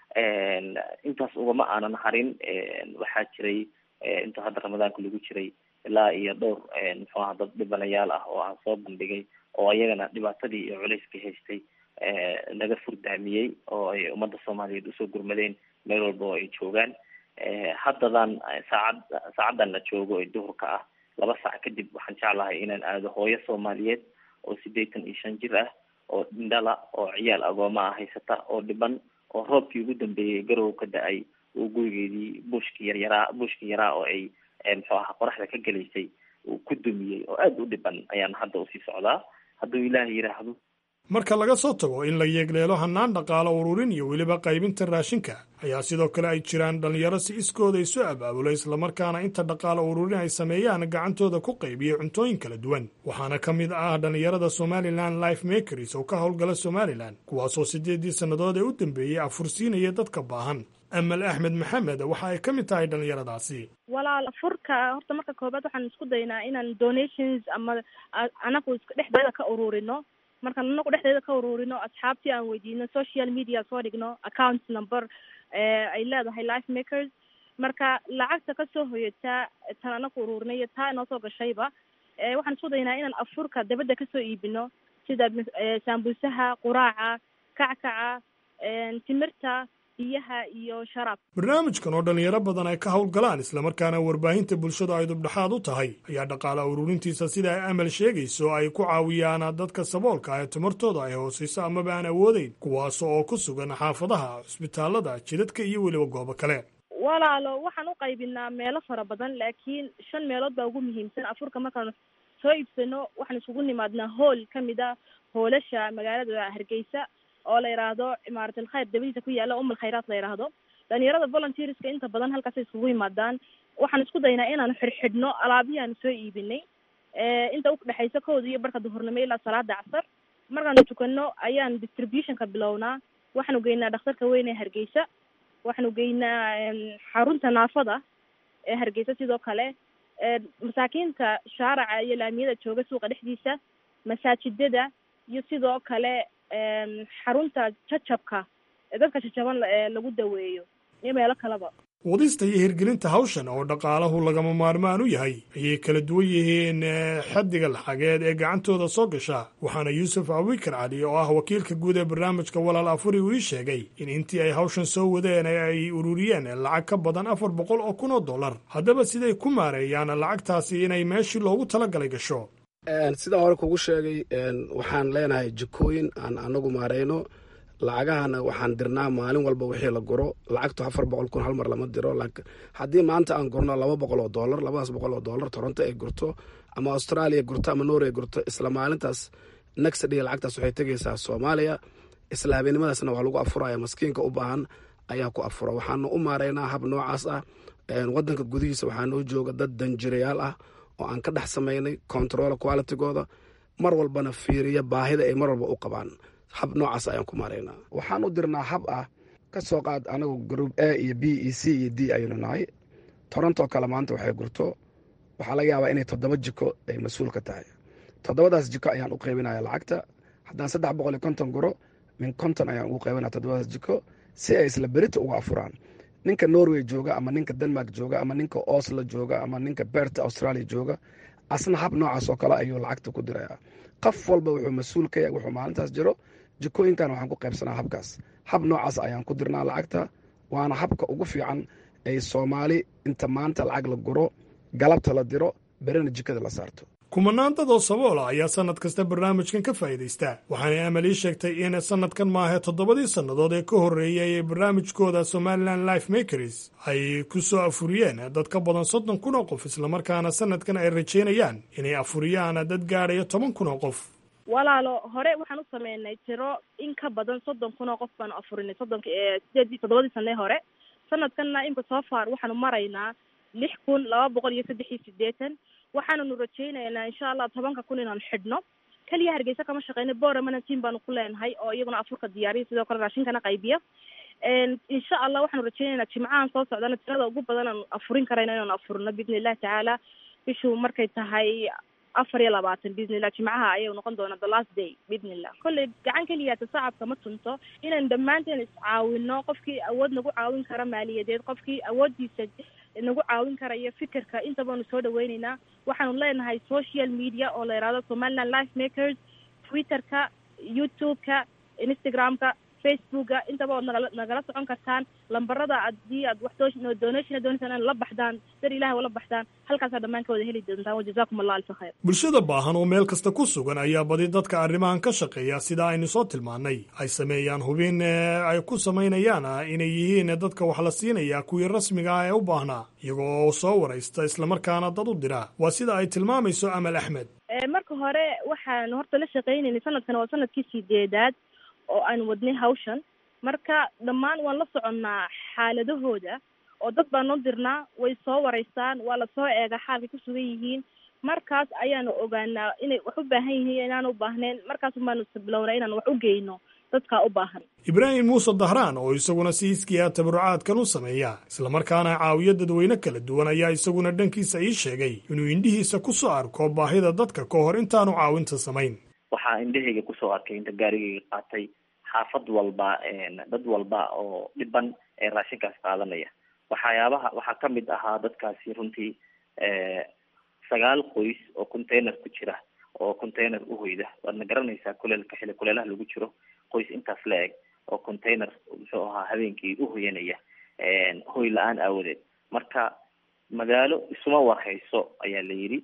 intaas ugama aanan harin waxaa jiray inta hadda ramadaanka lagu jiray ilaa iyo dhowr muxuu aha dad dhibanayaal ah oo aan soo bandhigay oo iyagana dhibaatadii iyo culayskii haystay laga furdaamiyey oo ay ummadda soomaaliyeed usoo gurmadeen meel walba oo ay joogaan haddadan saacad saacaddan la joogo ee duhurka ah laba saac kadib waxaan jeclahay inaan aado hooyo soomaaliyeed oo siddeetan iyo shan jir ah oo indhala oo ciyaal agooma ah haysata oo dhiban oo roobkii ugu dambeeyey garow ka da-ay uu gurigeedii buushkii yaryaraa buushkii yaraa oo ay muxuu ahaa qoraxda ka gelaysay uu ku dumiyey oo aada u dhiban ayaan hadda usii socdaa hadduu ilaahay yidhaahdo marka laga soo tago in la yeegleelo hannaan dhaqaalo ururin iyo weliba qaybinta raashinka ayaa sidoo kale ay jiraan dhallinyaro si iskooda isu abaabula islamarkaana inta dhaqaalo ururin ay sameeyaan gacantooda ku qaybiya cuntooyin kala duwan waxaana ka mid ah dhallinyarada somalilan life makers oo ka howlgala somalilan kuwaasoo siddeedii sannadood ee u dambeeyey afursiinaya dadka baahan amal axmed maxamed waxa ay ka mid tahay dhallinyaradaasi walaal furka horta marka koobaad waxaan isku daynaa inaan donations ama anagu dhexdeeda ka ururino markaan anagu dhexdeeda ka ururino asxaabtii aan weydiino social media soo dhigno account number ay leedahay life makers marka lacagta kasoo hoyataa tan anaku ururinay iyo taa inoo soo gashayba waxaan isku daynaa inaan afurka dabadda kasoo iibino sida saambuusaha quraaca kackaca timirta biyaha iyo sharaab barnaamijkan oo dhallinyaro badan ay ka howlgalaan islamarkaana warbaahinta bulshadu ay dubdhaxaad u tahay ayaa dhaqaala ururintiisa sida ay amal sheegayso ay ku caawiyaan dadka saboolka ah ee tamartooda ay hoosayso amaba aan awoodeyn kuwaas oo ku sugan xaafadaha cusbitaalada jidadka iyo weliba goobo kale walaalo waxaan u qaybinaa meelo fara badan laakiin shan meelood baa ugu muhiimsan afurka markaan soo iibsano waxaan isugu nimaadnaa hool kamid a hoolasha magaalada hargeysa oo la yidhaahdo imaarat alkhayr dabadiisa ku yaala um alkhayraat la yidhaahdo dhalinyarada volunteerska inta badan halkaasay isugu yimaadaan waxaan isku daynaa inaanu xidhxidhno alaabihii aanu soo iibinay inta udhexaysa kooda iyo barka duhurnimo ilaa salaada casar markaanu tukano ayaan distributionka bilownaa waxaanu geynaa dhakhtarka weyn ee hargeysa waxaanu geynaa xarunta naafada ee hargeysa sidoo kale masaakiinta shaaraca iyo laamiyada jooga suuqa dhexdiisa masaajidada iyo sidoo kale xarunta jajabka ee dadka jajaban lagu daweeyo iyo meelo kaleba wadista iyo hirgelinta hawshan oo dhaqaalahu lagama maarmaan u yahay ayay kala duwan yihiin xaddiga lacageed ee gacantooda soo gasha waxaana yuusuf abubakar cali oo ah wakiilka guud ee barnaamijka walaal afuri uu ii sheegay in intii ay hawshan soo wadeen ay ururiyeen lacag ka badan afar boqol oo kun oo dollar haddaba siday ku maareeyaan lacagtaasi inay meeshii loogu talagalay gasho sidaa hore kugu sheegay waxaan leenahay jikooyin aan anagu maareyno lacagahana waxaan dirnaa maalin walba wixii la guro lacagtu afar boqol kun hal mar lama diro haddii maanta aan gurno laba boqol oo dollar labadaas boqol oo dollar toronto ay gurto ama australia gurto ama norway gurto isla maalintaas next day lacagtaas waxay tegaysaa soomaaliya isla habeennimadaasna waa lagu afuraya maskiinka u baahan ayaa ku afura waxaanu u maareynaa hab noocaas ah wadanka gudihiisa waxaa noo jooga dad danjirayaal ah oo aan ka dhex samaynay control qualitygooda mar walbana fiiriya baahida ay mar walba u qabaan hab noocaas ayaan ku maaraynaa waxaan u dirnaa hab ah ka soo qaad anagu group a iyo b e c iyo d ayaynu nahay toronto kale maanta waxay gurto waxaa laga yaabaa inay toddoba jiko ay mas-uul ka tahay toddobadaas jiko ayaan u qaybinaya lacagta haddaan saddex boqol iyo konton guro min konton ayaan ugu qaybinaya toddobadaas jiko si ay isla berita uga afuraan ninka norway jooga ama ninka denmark jooga ama ninka oslo jooga ama ninka berta australia jooga asna hab noocaas oo kale ayuu lacagta ku diraya qof walba wuxuu mas-uul ka yahay wuxuu maalintaas jiro jikooyinkan waxaan ku qaybsanaa habkaas hab noocaas ayaan ku dirnaa lacagta waana habka ugu fiican ay soomaali inta maanta lacag la guro galabta la diro berina jikada la saarto kumanaan dad oo saboola ayaa sannad kasta barnaamijkan ka faa'iidaysta waxaanay amal ii sheegtay in sannadkan maahe toddobadii sannadood ee ka horreeyay ee barnaamijkooda somalilan life makers ay ku soo afuriyeen dad ka badan soddon kun oo qof islamarkaana sannadkan ay rajaynayaan inay afuriyaan dad gaadhaya toban kun oo qof walaalo hore waxaan u sameynay tiro in ka badan soddon kun oo qof baanu afurinay soddonka sideedii toddobadii sanee hore sanadkanna imka soo far waxaanu maraynaa lix kun laba boqol iyo saddex iyo sideetan waxaananu rajaynaynaa insha allah tobanka kun inaanu xidhno keliya hargeysa kama shaqeyna boramana team baanu ku leenahay oo iyaguna afurka diyaariya sidoo kale raashinkana qaybiya insha allah waxaanu rajaynaynaa jimcahan soo socdana tirada ugu badan aanu afurin karayno inaanu afurino biidni illahi tacaala bishu markay tahay afar iyo labaatan biidni illah jimcaha ayay noqon doonaa the last day biidni illah kolley gacan keliyaata sacabka ma tunto inaan dhammaanteen iscaawino qofkii awood nagu caawin kara maaliyadeed qofkii awooddiisa nagu caawin karaya fikirka inta baanu soo dhaweyneynaa waxaanu leenahay social media oo la yihahdo somaliland life makers twitterka youtube-ka instagram-ka facebooka intaba waad nagala nagala socon kartaan lambarada haddii aad wax doo donation doonaysaan in la baxdaan dar ilahi ula baxdaan halkaasaa dhammaan ka wada heli doontaan wajazakum allah alfa khayr bulshada baahan oo meel kasta ku sugan ayaa badi dadka arrimahan ka shaqeeya sida aynu soo tilmaannay ay sameeyaan hubin ay ku samaynayaan inay yihiin dadka wax la siinaya kuwii rasmiga ah ee u baahnaa iyagoo soo waraysta islamarkaana dad u dira waa sida ay tilmaamayso amal axmed marka hore waxaan horta la shaqaynaynay sanadkan waa sanadkii sideedaad oo aan wadnay hawshan marka dhammaan waan la soconnaa xaaladahooda oo dad baan noo dirnaa way soo waraystaan waa lasoo eegaa xaalkay ku sugan yihiin markaas ayaanu ogaanaa inay wax u baahan yihiin inaan u baahnayn markaas baanu sabilownaa inaan wax u geyno dadkaa u baahan ibraahim muuse dahraan oo isaguna si iskiya tabarucaadkan u sameeya islamarkaana caawiyo dadweyne kala duwan ayaa isaguna dhankiisa ii sheegay inuu indhihiisa ku soo arko baahida dadka ka hor intaanu caawinta samayn waxaa indhahayga kusoo arkay inta gaarigayga qaatay xaafad walba dad walba oo dhiban ee raashinkaas qaadanaya waxyaabaha waxaa kamid ahaa dadkaasi runtii sagaal qoys oo container ku jira oo container uhoyda waadna garanaysaa kuleelka xili kuleelaha lagu jiro qoys intaas la eg oo container muxuu ahaa habeenkii uhoyanaya hoy la-aan aawadeed marka magaalo isuma warhayso ayaa la yidhi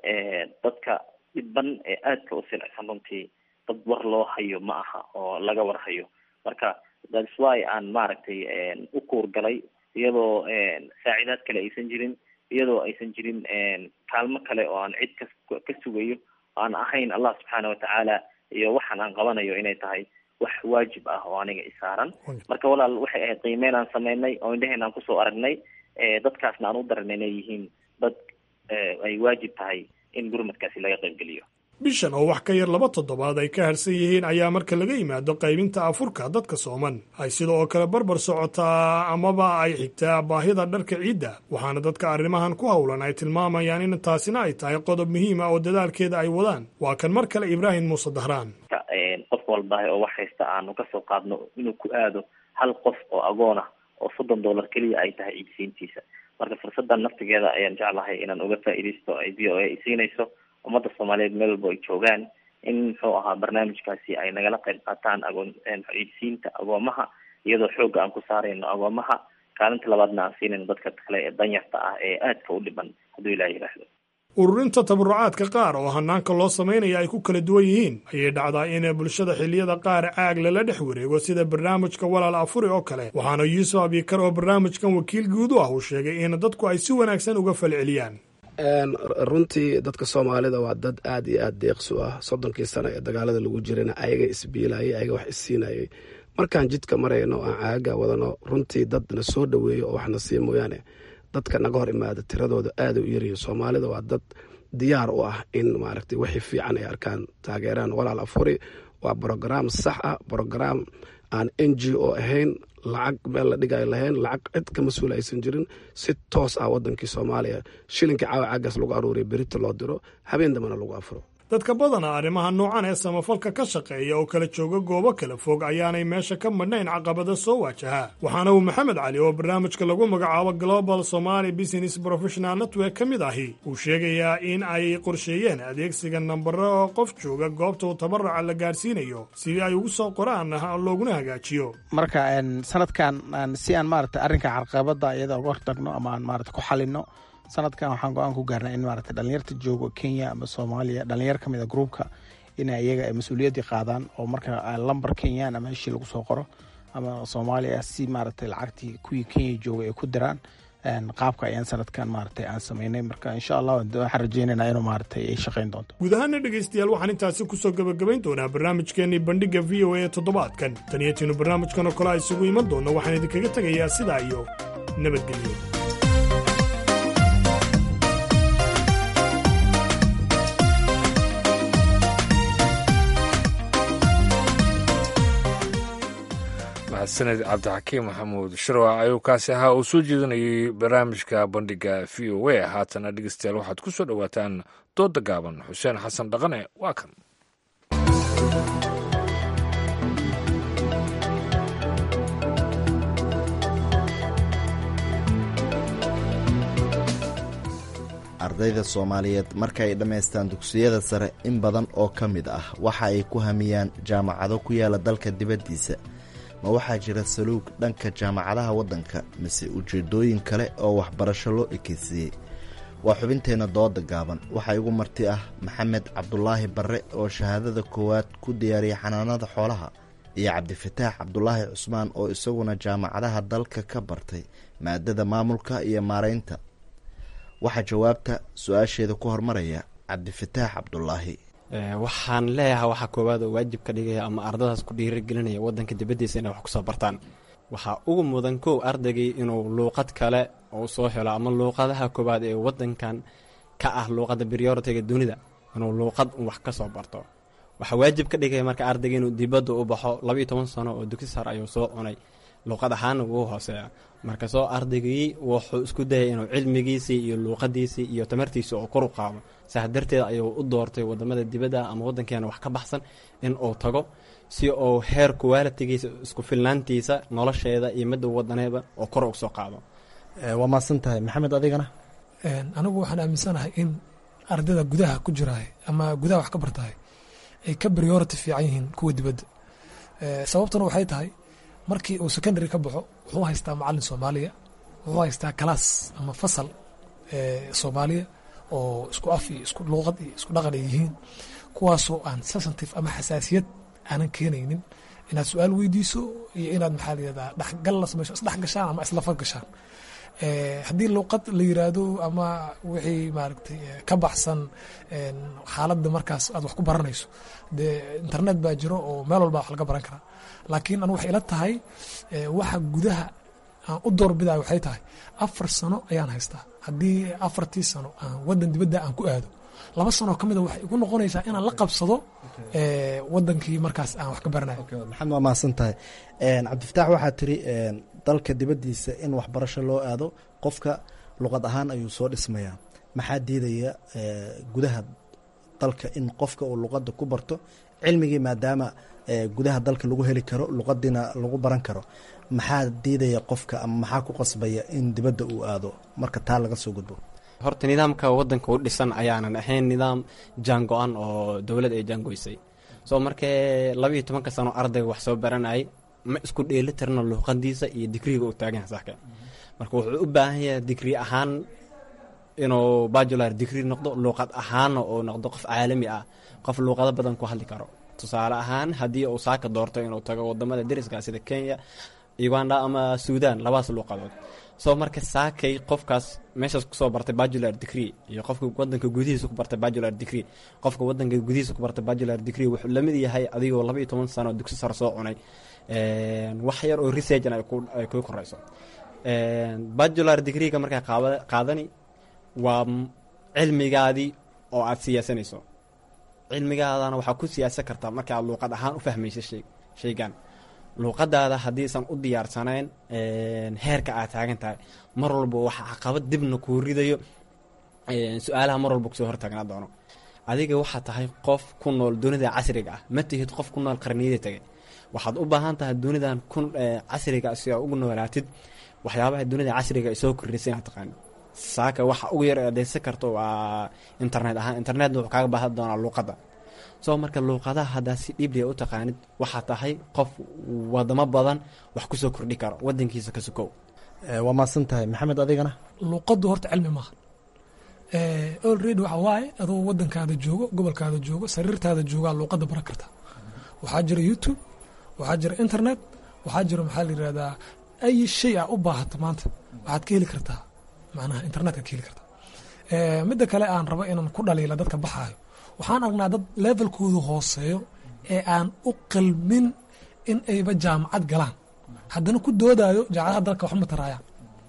dadka dhiban ee aadka u silicsan runtii dad war loo hayo ma aha oo laga warhayo marka thats why aan maaragtay u kuurgalay iyadoo saacidaad kale aysan jirin iyadoo aysan jirin kaalmo kale oo aan cid ka ka sugayo aan ahayn allah subxaana watacaala iyo waxaan aan qabanayo inay tahay wax waajib ah oo aniga isaaran marka walaal waxay ahayd qiimeyn aan sameynay oo indhaheen aan kusoo aragnay dadkaasna aan u daranay inay yihiin dad ay waajib tahay in gurmadkaasi laga qaybgeliyo bishan oo wax ka yar laba toddobaad ay ka harsan yihiin ayaa marka laga yimaado qaybinta afurka dadka sooman ay sida oo kale barbar socotaa amaba ay xigtaa baahida dharka ciidda waxaana dadka arrimahan ku howlan ay tilmaamayaan in taasina ay tahay qodob muhiima oo dadaalkeeda ay wadaan waa kan mar kale ibraahim muuse dahraan qof walba oo wax haysta aanu kasoo qaadno inuu ku aado hal qof oo agoon ah oo soddon dollar keliya ay tahay ciidsiintiisa marka fursadan naftigeeda ayaan jeclahay inaan uga faa'iidaysto ay v o a siinayso ummadda soomaaliyeed meel walba ay joogaan in muxuu ahaa barnaamijkaasi ay nagala qayb qaataan agoon ciidsiinta agoomaha iyadoo xoogga aan ku saarayno agoomaha kaalinta labaadna aan siinayno dadka kale ee danyarta ah ee aadka u dhiban hadduu ilaah yidhaahdo ururinta tabarucaadka qaar oo hanaanka loo samaynaya ay ku kala duwan yihiin ayay dhacdaa in bulshada xilliyada qaar caag lala dhex wareego sida barnaamijka walaal afuri oo kale waxaana yuusuf abikar oo barnaamijkan wakiil guud u ah uu sheegay in dadku ay si wanaagsan uga falceliyaan runtii dadka soomaalida waa dad aad iyo aad deeqsu ah soddonkii sano ee dagaalada lagu jirana ayaga isbiilayay ayaga wax isiinayay markaan jidka marayno aan caagaga wadano runtii dad na soo dhaweeyo oo waxna sii mooyaane dadka naga hor imaada tiradooda aada u yaryihin soomaalida waa dad diyaar u ah in maaragtay wixii fiican ay arkaan taageeraan walaal afuri waa brograam sax ah brograam aan n g o ahayn lacag meel la dhigayo lahayn lacag cid ka mas-uul aysan jirin si toos ah wadankii soomaaliya shilinkii caawa caagaas lagu aruuriya berita loo diro habeen dambena lagu afuro dadka badana arrimaha noocan ee samafalka ka shaqeeya oo kala jooga goobo kala fog ayaanay meesha ka madhnayn caqabada soo waajaha waxaana uu maxamed cali oo barnaamijka lagu magacaabo global somaali business professional network ka mid ahi uu sheegayaa in ay qorsheeyeen adeegsiga nambaro oo qof jooga goobta uu tabaraca la gaadhsiinayo si ay ugu soo qoraan looguna hagaajiyo marka sanadkan si aan maarata arrinka carqabada iyada uga hortagno ama aan maarata ku xalino sanadkan waxaan go-aan ku gaarnay in maarata dhalinyarta joogo kenya ama soomaaliya dhalinyar ka mid a groupka inay iyaga ay mas-uuliyaddii qaadaan oo marka lambar kenyaan ama heshii lagu soo qoro ama soomaaliya si maaragtay lacagtii kuwii kenya jooga ay ku diraan qaabka ayaan sanadkan maaragtay aan sameynay marka insha allah waxaan rajeynaynaa inuu maaragtay ay shaqayn doonto guud ahaana dhegaystayaal waxaan intaasi kusoo gebagabayn doonaa barnaamijkeenii bandhigga v o a toddobaadkan taniyatiinu barnaamijkan oo kale a isugu iman doonno waxaan idinkaga tegayaa sidaa iyo nabadgelyo sanad cabdixakiim maxamuud shirwac ayuu kaasi ahaa uu soo jeedinayay barnaamijka bandhiga v o a haatana dhegeystayaal waxaad ku soo dhowaataan dooda gaaban xuseen xasan dhaqane waa kan ardayda soomaaliyeed marka ay dhammaystaan dugsiyada sare in badan oo ka mid ah waxa ay ku hamiyaan jaamacado ku yaala dalka dibaddiisa ma waxaa jira saluug dhanka jaamacadaha waddanka mise ujeeddooyin kale oo waxbarasho loo ekeysiiyey waa xubinteenna dooda gaaban waxaa igu marti ah maxamed cabdulaahi barre oo shahaadada koowaad ku diyaariyay xanaanada xoolaha iyo cabdifataax cabdulaahi cusmaan oo isaguna jaamacadaha dalka ka bartay maadada maamulka iyo maaraynta waxaa jawaabta su-aasheeda ku hormaraya cabdifataax cabdulaahi waxaan leeyahay waxaa koowaad oo waajib ka dhigaya ama ardadaas ku dhiirigelinaya wadanka dibaddiisa inay wax kusoo bartaan waxaa ugu mudan kow ardaygii inuu luuqad kale uu soo helo ama luuqadaha koowaad ee wadankan ka ah luuqadda brioritiga dunida inuu luuqad wax ka soo barto waxaa waajib ka dhigaya marka ardayga inuu dibadda u baxo labaiyo toban sano oo dugsi sar ayuu soo cunay luuqad ahaana wuu hooseeya marka soo ardaygii wuxuu isku dayay inuu cilmigiisii iyo luuqadiisii iyo tamartiisii oo kor u qaado saas darteed ayuu u doortay wadamada dibadda ama wadankeena wax ka baxsan in uu tago si uu heer kuwaalitigiisa isku filnaantiisa nolosheeda iyo midda wadaneeba oo kor u soo qaado waa maadsan tahay maxamed adigana anigu waxaan aaminsanahay in ardayda gudaha ku jiraay ama gudaha wax ka bartahay ay ka priority fiican yihiin kuwa dibadda sababtuna waxay tahay markii uu secondary ka baxo wuxuu haystaa macalin soomaaliya wuxuu haystaa kalaas ama fasal soomaaliya oo isku af iyo isku luuqad iyo isku dhaqan ay yihiin kuwaasoo aan sensitive ama xasaasiyad aanan keenaynin inaad su-aal weydiiso iyo inaad maxaa layihahdaa dhexgal la samayso isdhex gashaan ama islafad gashaan haddii luuqad la yiraahdo ama wixii maaragtay ka baxsan xaaladda markaas aad wax ku baranayso dee internet baa jiro oo meel walba wax laga baran karaa laakiin anu waxay ila tahay waxa gudaha aan u doorbidayo waxay tahay afar sano ayaan haystaa haddii afartii sano aan wadan dibadda aan ku aado laba sanoo ka mida waxay igu noqonaysaa inaan la qabsado wadankii markaas aan wax ka baranayo maxamed waa mahadsan tahay cabdifataax waxaa tiri dalka dibaddiisa in waxbarasho loo aado qofka luqad ahaan ayuu soo dhismayaa maxaa diidaya gudaha dalka in qofka uu luqadda ku barto cilmigii maadaama gudaha dalka lagu heli karo luqadiina lagu baran karo maxaa diidaya qofka ama maxaa ku qasbaya in dibadda uu aado marka taa laga soo gudbo horta nidaamka wadanka u dhisan ayaanan ahayn nidaam jaango-an oo dowlad ay jaangoysay soo markee labaiyo tobanka sano ardayga wax soo baranayay ma isku dheeli tirna luuqadiisa iyo digriga uu taagan saaka marka wuxuu u baahan yahay digri ahaan inuu bajular digri noqdo luuqad ahaanna uu noqdo qof caalami ah qof luuqado badan ku hadli karo tusaale ahaan haddii uu saaka doorto inuu tago wadamada deriska sida kenya uganda ama suudan labadaas luuqadood soo marka saakay qofkaas meeshaas kusoo bartay bajular degree iyo qofka wadanka gudihiisa ku bartay bajular degree qofka wadanka gudihiisa ku bartay bajular degree wuxuu lamid yahay adigoo laba iyo toban sano dugsi sare soo cunay wax yar oo researchna ay ku koreyso bajular degreega markaa qaadani waa cilmigaadii oo aad siyaasanayso cilmigaadana waxaa ku siyaasan kartaa marka aad luuqad ahaan u fahmayso shaygan luuqadaada haddiisan u diyaarsanayn heerka aad taagan tahay mar walba waxa caqabad dibna kuu ridayo su-aalaha mar walba kusoo hortaagnaa doono adiga waxaa tahay qof ku nool dunida casriga ah ma tihid qof ku nool qarniyada tegay waxaad u baahan tahay dunidan casriga si aa ugu noolaatid waxyaabaha dunida casriga ay soo kordhisay inaad taqaanid saaka waxa ugu yar adeysan karto waa internet ahaan internetna wuxuu kaaga baahan doonaa luuqadda soo marka luuqadaha haddaa si dhibliya u taqaanid waxaa tahay qof wadamo badan wax kusoo kordhi karo wadankiisa ka sukow waa maadsan tahay maxamed adigana luuqaddu horta cilmi maaha olready waxa waaye adoo wadankaada joogo gobolkaada joogo sariirtaada joogaa luuqadda baran karta waxaa jira youtube waxaa jira internet waxaa jira maxaa la yirahdaa ay shay a u baahato maanta waxaad ka heli kartaa macnaha internetka ka heli kartaa midda kale aan rabo inaan ku dhaliila dadka baxaayo waxaan aragnaa dad levelkoodu hooseeyo ee aan u qalmin in ayba jaamacad galaan haddana ku doodayo jaamacadaha dalka waxma taraayaan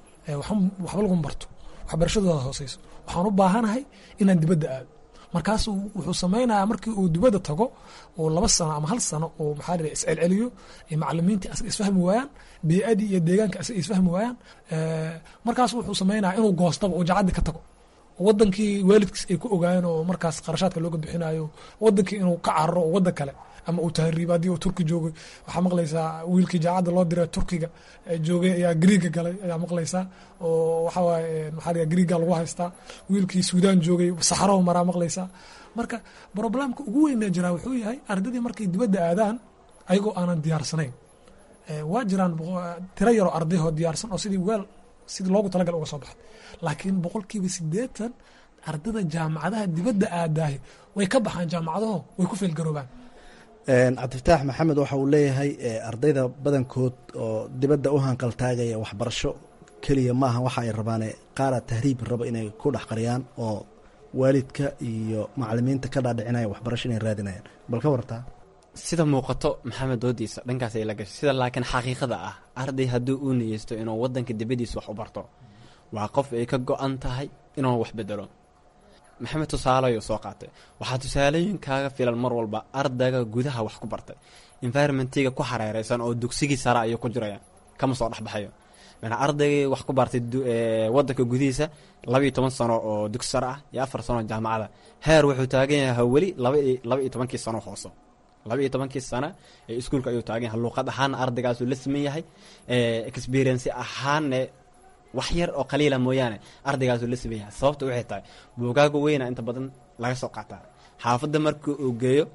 waxba laguma barto waxbarashadooda hooseyso waxaan u baahanahay inaan dibadda aado markaas wuxuu samaynayaa markii uu dibadda tago oo laba sano ama hal sano oo maxaa la iscelceliyo macalimiintii asaga isfahmi waayaan bee-adii iyo deegaanka asaga isfahmi waayaan markaas wuxuu samaynaya inuu goostaba oo jacaddii ka tago wadankii waalidkiis ay ku ogaayeen oo markaas qarashaadka looga bixinayo wadankii inuu ka cararo oo wadan kale ama uu tahriibo haddii uu turki joogay waxaa maqlaysaa wiilkii jaacadda loo diray turkiga joogay ayaa griiga galay ayaa maqlaysaa oo waxaa waaye maxaa la griiga lagu haystaa wiilkii suudaan joogay saxaraho maraa maqlaysaa marka problemka ugu weynee jiraa wuxuu yahay ardaydii markay dibadda aadaan ayagoo aanan diyaarsanayn waa jiraan tiro yaroo ardayhoo diyaarsan oo sidii weel sidii loogu talagal uga soo baxay laakiin boqolkiiba siddeetan ardada jaamacadaha dibadda aadaayo way ka baxaan jaamacadaho way ku feelgaroobaan cabdifataax maxamed waxa uu leeyahay ardayda badankood oo dibadda u hanqaltaagaya waxbarasho keliya maaha waxa ay rabaane qaara tahriib raba inay ku dhex qariyaan oo waalidka iyo macalimiinta ka dhaadhicinaya waxbarasho inay raadinayaan bal ka wartaa sida muuqato maxamed doodiisa dhankaas ay la gashay sida laakiin xaqiiqada ah arday haddii uu niyeysto inuu wadanka dibadiisa wax u barto waa qof ay ka go-an tahay inuu wax bedelo maxamed tusaaleyo soo qaatay waxaa tusaalooyin kaaga filan mar walba ardayga gudaha wax ku bartay environmentiga ku xareereysan oo dugsigii sare ayuu ku jiraya kama soo dhexbaxayo mana ardaygii wax ku bartay wadanka gudihiisa laba iyo toban sano oo dugsi sare ah iyo afar sano jaamacada heer wuxuu taagan yahay weli laba laba iyo tobankii sano hooso laba iyo tobankii sana ee iskuulka ayuu taagan yahay luuqad ahaana ardaygaasuu la siman yahay experience ahaanne wax yar oo qaliila mooyaane ardaygaasu la siman yahay sababta waxay tahay buugaaga weyna inta badan laga soo qaataa xaafadda markii uu geeyo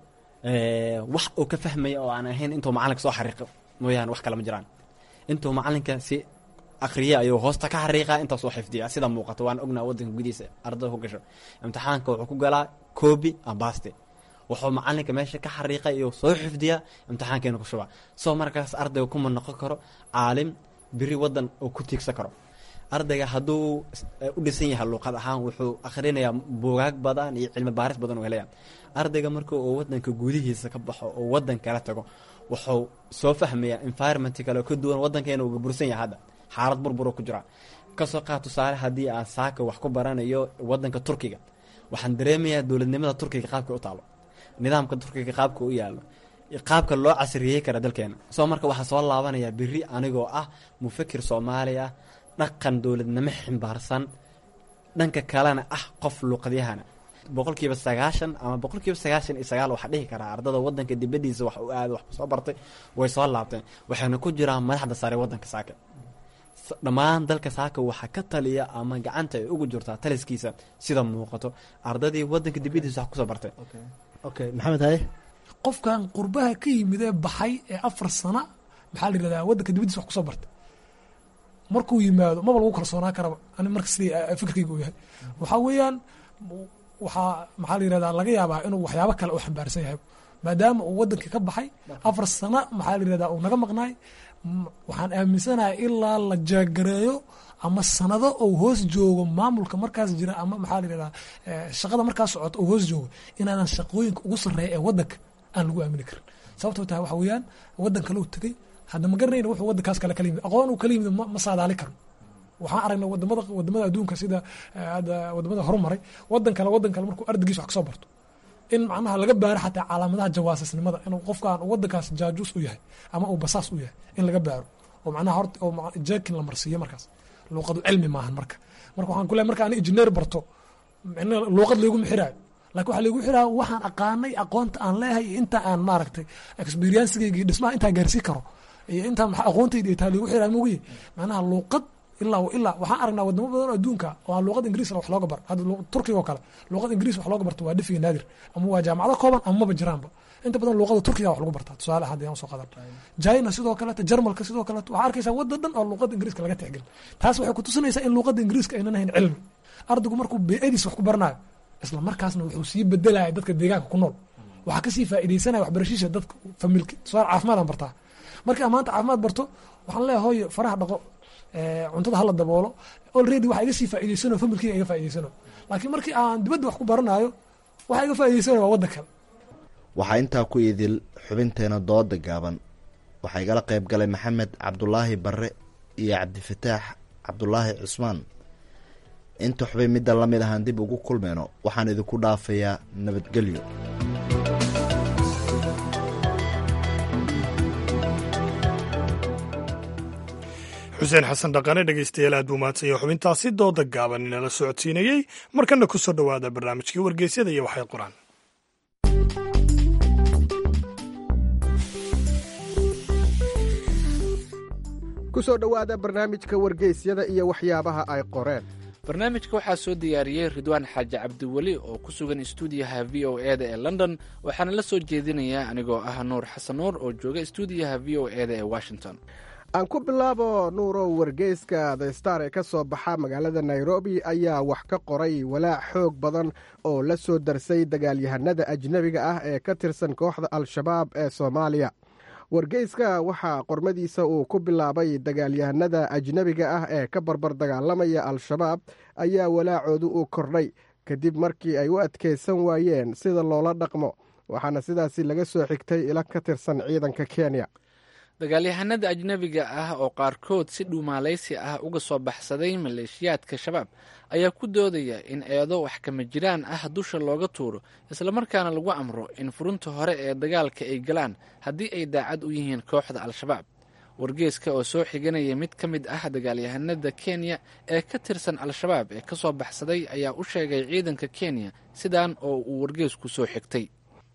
wax uu ka fahmaya oo aan ahayn intuu macalinka soo xariiqo mooyaane wax kale ma jiraan intuu macalinka si akriya ayuu hoosta ka xariiqaa intaasuu xifdiya sida muuqato waan ognaa wadanka gudihiisa ardada ku gasho imtixaanka wuxuu ku galaa coobi ambaste wuxuu macalinka meesha ka xariiqay iyo soo xifdiyaa imtixaankeena ku shubaa soo markaas ardayga kuma noqon karo caalim biri wadan uu ku tiigsan karo ardayga hadduu u dhisan yahay luuqad ahaan wuxuu akhrinayaa buugaag badan iyo cilmi baaris badan u helaya ardayga marka uu wadanka gudihiisa ka baxo oo wadan kala tago wuxuu soo fahmayaa environment kale ka duwan wadankeena uu bursan yahay hadda xaalad burburo ku jira kasoo qaad tusaale haddii aan saaka wax ku baranayo wadanka turkiga waxaan dareemayaa dowladnimada turkiga qaabka u taalo nidaamka turkiga qaabka u yaalo qaabka loo casriyey kara dalkeena soo marka waxaa soo laabanayaa beri anigoo ah mufakir soomaali ah dhaqan dowladnimo ximbaarsan dhanka kalena ah qof luuqadyahana boqolkiiba sagaashan ama boqolkiiba sagaashan iyo sagaal waxaa dhihi karaa ardada wadanka dibadiisa wax u aada wax soo bartay way soo laabteen waxayna ku jiraan madaxda sare wadanka saaka dhammaan dalka saaka waxaa ka taliya ama gacanta ay ugu jirtaa taliskiisa sida muuqato ardadii wadanka dibadiisa wax kusoo bartay okay maxamed haye qofkan qurbaha ka yimid ee baxay ee afar sana maxaa la yidhahdaa wadanka dibadiisa wax kusoo bartay markuu yimaado maba lagu kalsoonaa karaba ani marka sidii fikirkayga u yahay waxaa weeyaan waxaa maxaa la yihahdaa laga yaabaa inuu waxyaabo kale u xambaarsan yahay maadaama uu wadankii ka baxay afar sana maxaa la yihahdaa uu naga maqnaay waxaan aaminsanahay ilaa la jaagareeyo ama sanado ou hoos joogo maamulka markaas jira ama maxaa la yihahdaa shaqada markaas socota ou hoos joogo inaanan shaqooyinka ugu sarreeya ee wadanka aan lagu aamini karin sababtoo tahay waxa weeyaan wadan kale uu tegey hadda ma garanayna wuxuu wadankaas kale kala yimid aqoon uu kala yimid ma saadaali karo waxaan aragnay wadamada wadamada adduunka sida hadda wadamada horumaray wadan kale wadan kale markuu ardaygiisa wax kasoo barto in macnaha laga baaro xataa calaamadaha jawaasisnimada inuu qofkan wadankaas jaajuus u yahay ama uu basaas u yahay in laga baaro oo macnaha horta oo jekin la marsiiyo markaas luuqadu cilmi maahan marka marka waxaan ku leeyahay marka ani injineer barto luuqad layguma xiraayo lakin waxaa laygu xiraa waxaan aqaanay aqoonta aan leeyahay iyo inta aan maaragtay experiencegeyga iyo dhismaha intaan gaarsii karo iyo intaan aqoontayda taa laygu xiraa mogiye macnaha luuqad ilaa ilaa waxaan aragnaa wadamo badan oo adduunka oo aan luuqad ingiriis wax looga bar hadda turkiga oo kale luuqad ingiriis wax looga barto waa dhifiga naadir ama waa jaamacado kooban ama maba jiraanba inta badan luuqada turkiga wax lagu bartaa tusaale hadda yaan soo qadan china sidoo kaleeto jarmalka sidoo kaleeto waxaa arkaysaa waddan dhan oo luuqada ingiriiska laga tixgelin taas waxay kutusinaysaa in luuqada ingiriiska aynan ahayn cilmi ardaygu markuu beediis wax ku baranayo isla markaasna wuxuu sii bedelaya dadka deegaanka ku nool waxaa kasii faaideysanaya waxbarashiisha dadka familki tusaale caafimaadaan bartaa markii aan maanta caafimaad barto waxaan leeyahay hooyo faraha dhaqo cuntada hala daboolo already waxa iga sii faa'ideysano familkiga iga faa'ideysano laakiin markii aan dibadda wax ku baranayo waxa iga faa'ideysano waa waddan kale waxaa intaa ku idil xubinteena dooda gaaban waxaa igala qayb galay maxamed cabdulaahi barre iyo cabdifataax cabdulaahi cusmaan inta xubin midda la mid ahaan dib ugu kulmayno waxaan idinku dhaafayaa nabadgelyo xuseen xasan dhaqane dhegeystayaal aad buu mahadsan yahay xubintaasi dooda gaaban inala socodsiinayey markana ku soo dhowaada barnaamijkii wargeysyada iyo waxay qoraan ku soo dhowaada barnaamijka wargeysyada iyo waxyaabaha ay qoreen barnaamijka waxaa soo diyaariyey ridwaan xaaji cabdiweli oo ku sugan istuudiyaha v o e da ee london waxaana la soo jeedinayaa anigoo ah nuur xasan nuur oo jooga istuudiyaha v o e da ee washington aan ku bilaabo nuurow wargeyska the star ee ka soo baxa magaalada nairobi ayaa wax ka qoray walaac xoog badan oo la soo darsay dagaalyahanada ajnebiga ah ee ka tirsan kooxda al-shabaab ee soomaaliya wargeyska waxaa qormadiisa uu ku bilaabay dagaalyahanada ajnebiga ah ee ka barbar dagaalamaya al-shabaab ayaa walaacoodu uu kordhay kadib markii ay u adkaysan waayeen sida loola dhaqmo waxaana sidaasi laga soo xigtay ila ka tirsan ciidanka kenya dagaalyahanada ajnebiga ah oo qaarkood si dhuumaalaysi ah uga soo baxsaday maleeshiyaadka shabaab ayaa ku doodaya in eedo wax kama jiraan ah dusha looga tuuro islamarkaana lagu amro in furunta hore ee dagaalka ay galaan haddii ay daacad u yihiin kooxda al-shabaab wargeeska oo soo xiganaya mid ka mid ah dagaalyahanada kenya ee ka tirsan al-shabaab ee ka soo baxsaday ayaa u sheegay ciidanka kenya sidaan oo uu wargeesku soo xigtay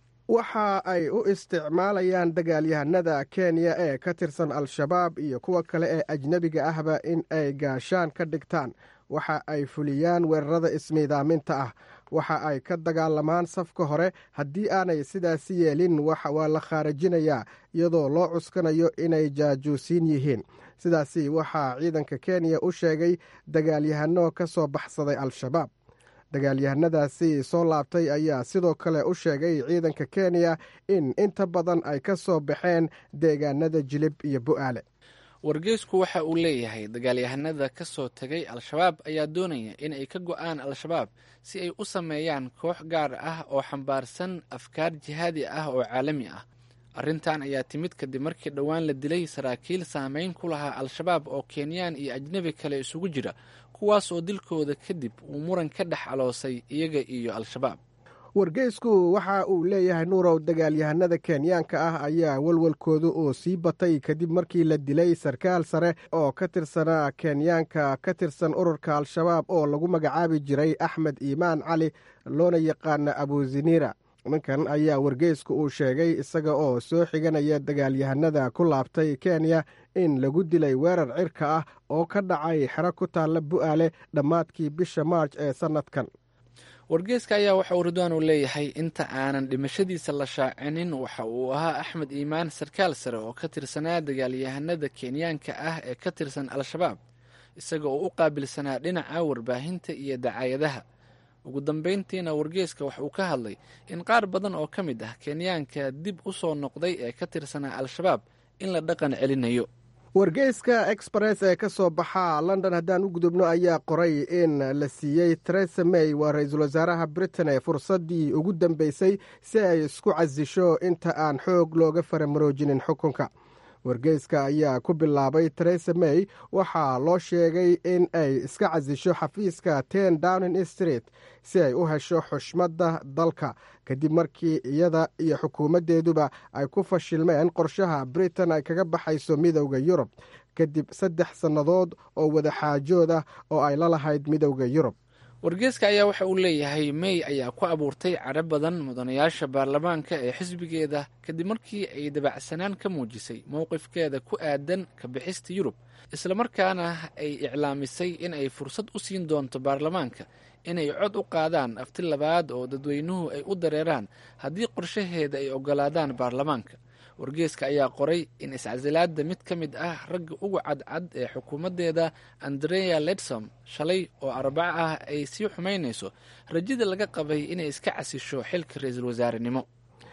waxa ay u isticmaalayaan dagaalyahanada kenya ee ka tirsan al-shabaab iyo kuwa kale ee ajnebiga ahba in ay gaashaan ka dhigtaan waxa ay fuliyaan weerarada ismiidaaminta ah waxa ay ka dagaalamaan safka hore haddii aanay sidaasi yeelin waa la khaarajinayaa iyadoo loo cuskanayo inay jaajuusiin yihiin sidaasi waxaa ciidanka kenya u sheegay dagaalyahano ka soo baxsaday al-shabaab dagaalyahanadaasi soo laabtay ayaa sidoo kale u sheegay ciidanka kenya in inta badan ay ka soo baxeen deegaanada jilib iyo bu'aale wargeysku waxa uu leeyahay dagaalyahanada ka soo tegay al-shabaab ayaa doonaya in ay ka go'aan al-shabaab si ay u sameeyaan koox gaar ah oo xambaarsan afkaar jihaadi ah oo caalami ah arrintan ayaa timid kadib markii dhowaan la dilay saraakiil saameyn ku lahaa al-shabaab oo kenyaan iyo ajnebi kale isugu jira kuwaas oo dilkooda kadib uu muran ka dhex aloosay iyaga iyo al-shabaab wargeysku waxa uu leeyahay nuurow dagaalyahanada kenyaanka ah ayaa walwalkooda uu sii batay kadib markii la dilay sarkaal sare oo ka tirsanaa kenyaanka ka tirsan ururka al-shabaab oo lagu magacaabi jiray axmed iimaan cali loona yaqaana abuzinira ninkan ayaa wargeysku uu sheegay isaga oo soo xiganaya dagaalyahanada ku laabtay kenya in lagu dilay weerar cirka ah oo ka dhacay xero ku taalla bu'aale dhammaadkii bisha maarj ee sannadkan wargeeska ayaa waxa uu ridwaan uu leeyahay inta aanan dhimashadiisa la shaacinin waxa uu ahaa axmed iimaan sarkaal sare oo ka tirsanaa dagaalyahanada kenyaanka ah ee ka tirsan al-shabaab isaga oo u qaabilsanaa dhinaca warbaahinta iyo dacaayadaha ugu dambayntiina wargeeska wax uu ka hadlay in qaar badan oo ka mid ah kenyaanka dib u soo noqday ee ka tirsanaa al-shabaab in la dhaqan celinayo wargeyska express ee ka soo baxa london haddaan u gudubno ayaa qoray in la siiyey teresa may waa ra-iisul wasaaraha britain ee fursaddii ugu dambeysay si ay isku casisho inta aan xoog looga faramaroojinin xukunka wargeyska ayaa ku bilaabay teresa may waxaa loo sheegay in ay iska casisho xafiiska ten downing street si ay u hesho xushmadda dalka kadib markii iyada iyo xukuumaddeeduba ay ku fashilmeen qorshaha britain ay kaga baxayso midowda yurub kadib saddex sannadood oo wadaxaajood ah oo ay la lahayd midowda yurub wargeeska ayaa waxa uu leeyahay may ayaa ku abuurtay cadho badan mudanayaasha baarlamaanka ee xisbigeeda kadib markii ay dabacsanaan ka muujisay mowqifkeeda ku aadan ka bixista yurub islamarkaana ay iclaamisay in ay fursad u siin doonto baarlamaanka inay cod u qaadaan afti labaad oo dadweynuhu ay u dareeraan haddii qorshaheeda ay ogolaadaan baarlamaanka wargeeska ayaa qoray in iscasilaada mid ka mid ah ragga ugu cadcad ee xukuumaddeeda andrea ledsom shalay oo arbaco ah ay sii xumaynayso rajada laga qabay inay iska casisho xilka ra-iisul wasaarenimo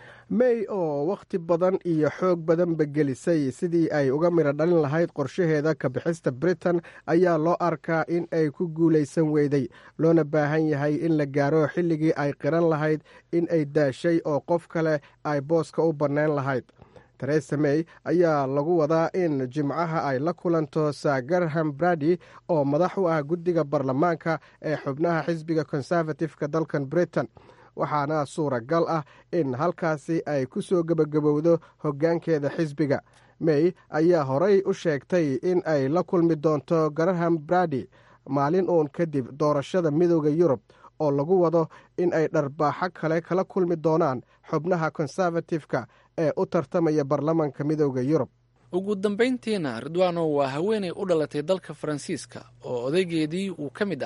may oo wakhti badan iyo xoog badanba gelisay sidii ay uga midho dhalin lahayd qorshaheeda ka bixista britain ayaa loo arkaa in ay ku guulaysan weyday loona baahan yahay in la gaaro xilligii ay qiran lahayd in ay daashay oo qof kale ay booska u bannayn lahayd teresa may ayaa lagu wadaa in jimcaha ay la kulanto sir garham brady oo madax u ah guddiga baarlamaanka ee xubnaha xisbiga conservative-ka dalkan britain waxaana suuragal ah in halkaasi ay ku soo gebagabowdo hoggaankeeda xisbiga may ayaa horay u sheegtay in ay la kulmi doonto garaham brady maalin uun kadib doorashada midooda yurub oo lagu wado in ay dharbaaxo kale kala kulmi doonaan xubnaha conservative-ka ee u tartamaya baarlamanka midooda yurub ugu dambayntiina ridwano waa haweenay u dhalatay dalka faransiiska oo odaygeedii uu ka mid ahaa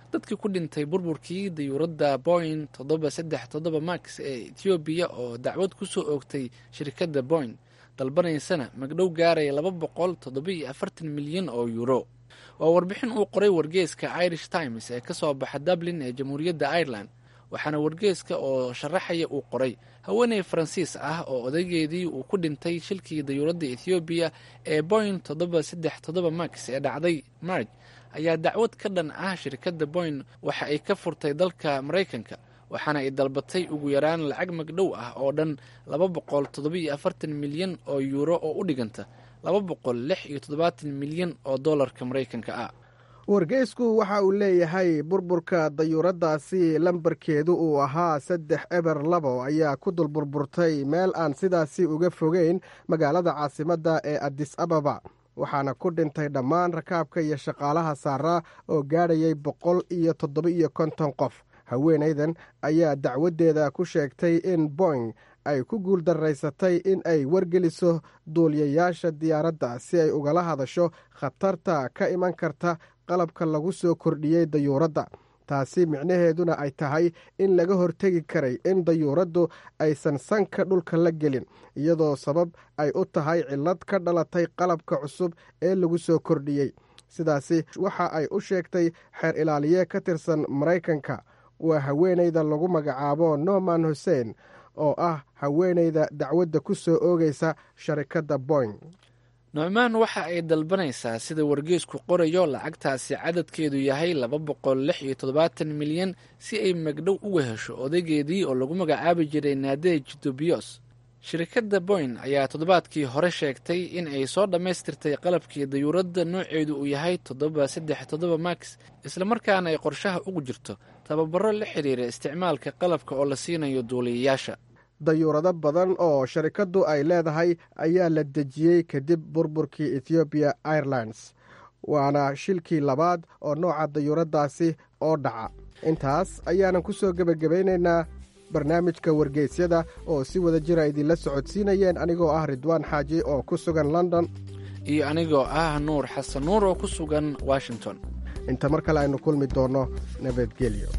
dadkii ku dhintay burburkii dayuuradda boing toddoba saddex toddoba max ee etoobiya oo dacwad ku soo oogtay shirkadda boing dalbanaysana magdhow gaaraya laba boqol toddoba-iyo afartan milyan oo yuuro waa warbixin uu qoray wargeeska irish times ee ka soo baxa dublin ee jamhuuriyadda ireland waxaana wargeeska oo sharaxaya uu qoray haweeney faransiis ah oo odaygeedii uu ku dhintay shilkii dayuuradda ethoobiya ee boing toddoba saddex toddoba max ee dhacday marj ayaa dacwad ka dhan ah shirkadda boing waxa ay ka furtay dalka maraykanka waxaana ay dalbatay ugu yaraan lacag magdhow ah oo dhan laba boqol toddoba-iyo afartan milyan oo yuuro oo u dhiganta laba boqol lix iyo toddobaatan milyan oo dollarka maraykanka ah wargeysku waxa uu leeyahay burburka dayuuraddaasi lambarkeedu uu ahaa saddex eber labo ayaa ku dul burburtay meel aan sidaasi uga fogeyn magaalada caasimadda ee adis ababa waxaana ku dhintay dhammaan rakaabka iyo shaqaalaha saaraa oo gaadhayay boqol iyo toddoba-iyo konton qof haweenaydan ayaa dacwaddeeda ku sheegtay in boing ay ku guuldaraysatay in ay wargeliso duuliyayaasha diyaaradda si ay ugala hadasho khatarta ka iman karta qalabka lagu soo kordhiyey dayuuradda taasi micnaheeduna ay tahay in laga hortegi karay in dayuuraddu aysan sanka dhulka la gelin iyadoo sabab ay u tahay cillad ka dhalatay qalabka cusub ee lagu soo kordhiyey sidaasi waxa ay u sheegtay xeer ilaaliye ka tirsan maraykanka waa haweenayda lagu magacaabo norman hussein oo ah haweenayda dacwadda ku soo oogaysa sharikadda boing nucmaan waxa ay dalbanaysaa sida wargeesku qorayo lacagtaasi cadadkeedu yahay laba boqol lix iyo toddobaatan milyan si ay magdhow uga hesho odaygeedii oo lagu magacaabi jiray naadej dubios shirkadda boyn ayaa toddobaadkii hore sheegtay in ay soo dhammaystirtay qalabkii dayuuradda nooceedu uu yahay toddoba saddex toddoba max islamarkaana ay qorshaha ugu jirto tababaro la xidhiira isticmaalka qalabka oo la siinayo duuliyayaasha dayuurado badan oo sharikaddu ay leedahay ayaa la dejiyey kadib burburkii ethiobiya airlines waana shilkii labaad oo nooca dayuuraddaasi oo dhaca intaas ayaanan ku soo gebagabaynaynaa barnaamijka wargeysyada oo si wada jira idinla socodsiinayeen anigoo ah ridwaan xaaji oo ku sugan london iyo anigoo ah nuur xasan nuur oo ku sugan washington inta mar kale aynu kulmi doonno nabadgelyo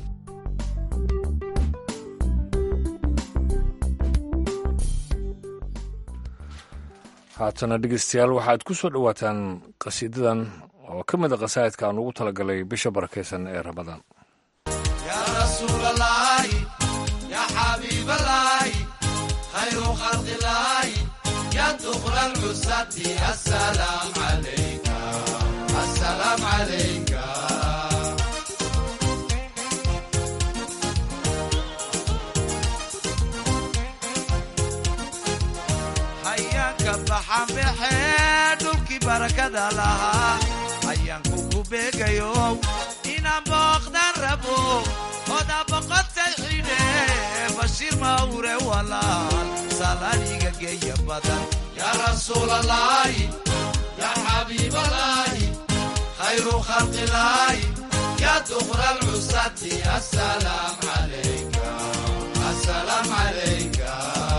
haatana dhegeystayaal waxaad ku soo dhowaataan qasiidadan oo ka mid a qasaa'idka aan ugu talagalay bisha barakaysan ee ramadaan dhulkii barakada lahaa ayaanku ku beegayo inaan booqdan rabo oda boqotay xidhe bashiir mawre walaal salaaniga geeya badan yaa rasuulalaahi yaa xabiibalaahi khayru khalqilaahi yaa duqra alcusati asalaam calayka asalaam calayka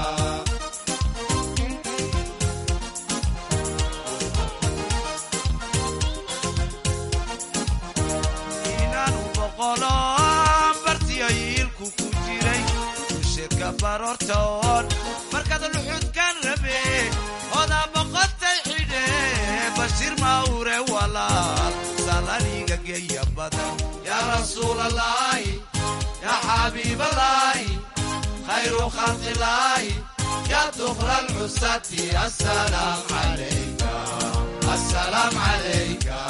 bartiyayiilku ku jiray usheedka baroortoon markaad luxudkan rabe odaa boqotay xidhe bashiir mawre walaal salaniga geeya badan yaa rasuulalaahi yaa xabiibalaahi khayru khalqilaahi yaa duqra alcusati asalaam calayka asalaam calayka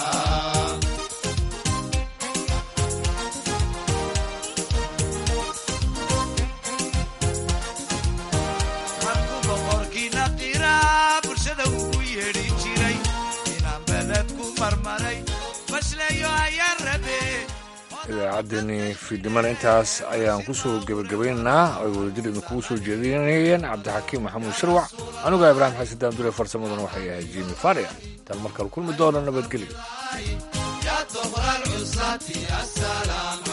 idaacaddeenii fiidnimana intaas ayaan ku soo gebagabaynaynaa ay wadajir idinkugu soo jeedinayeen cabdixakiim maxamuud shirwac anugaa ibraahim xasan daamdule farsamaduna waxay ahayd jimi faria intaan markale kulmi doono nabadgelyo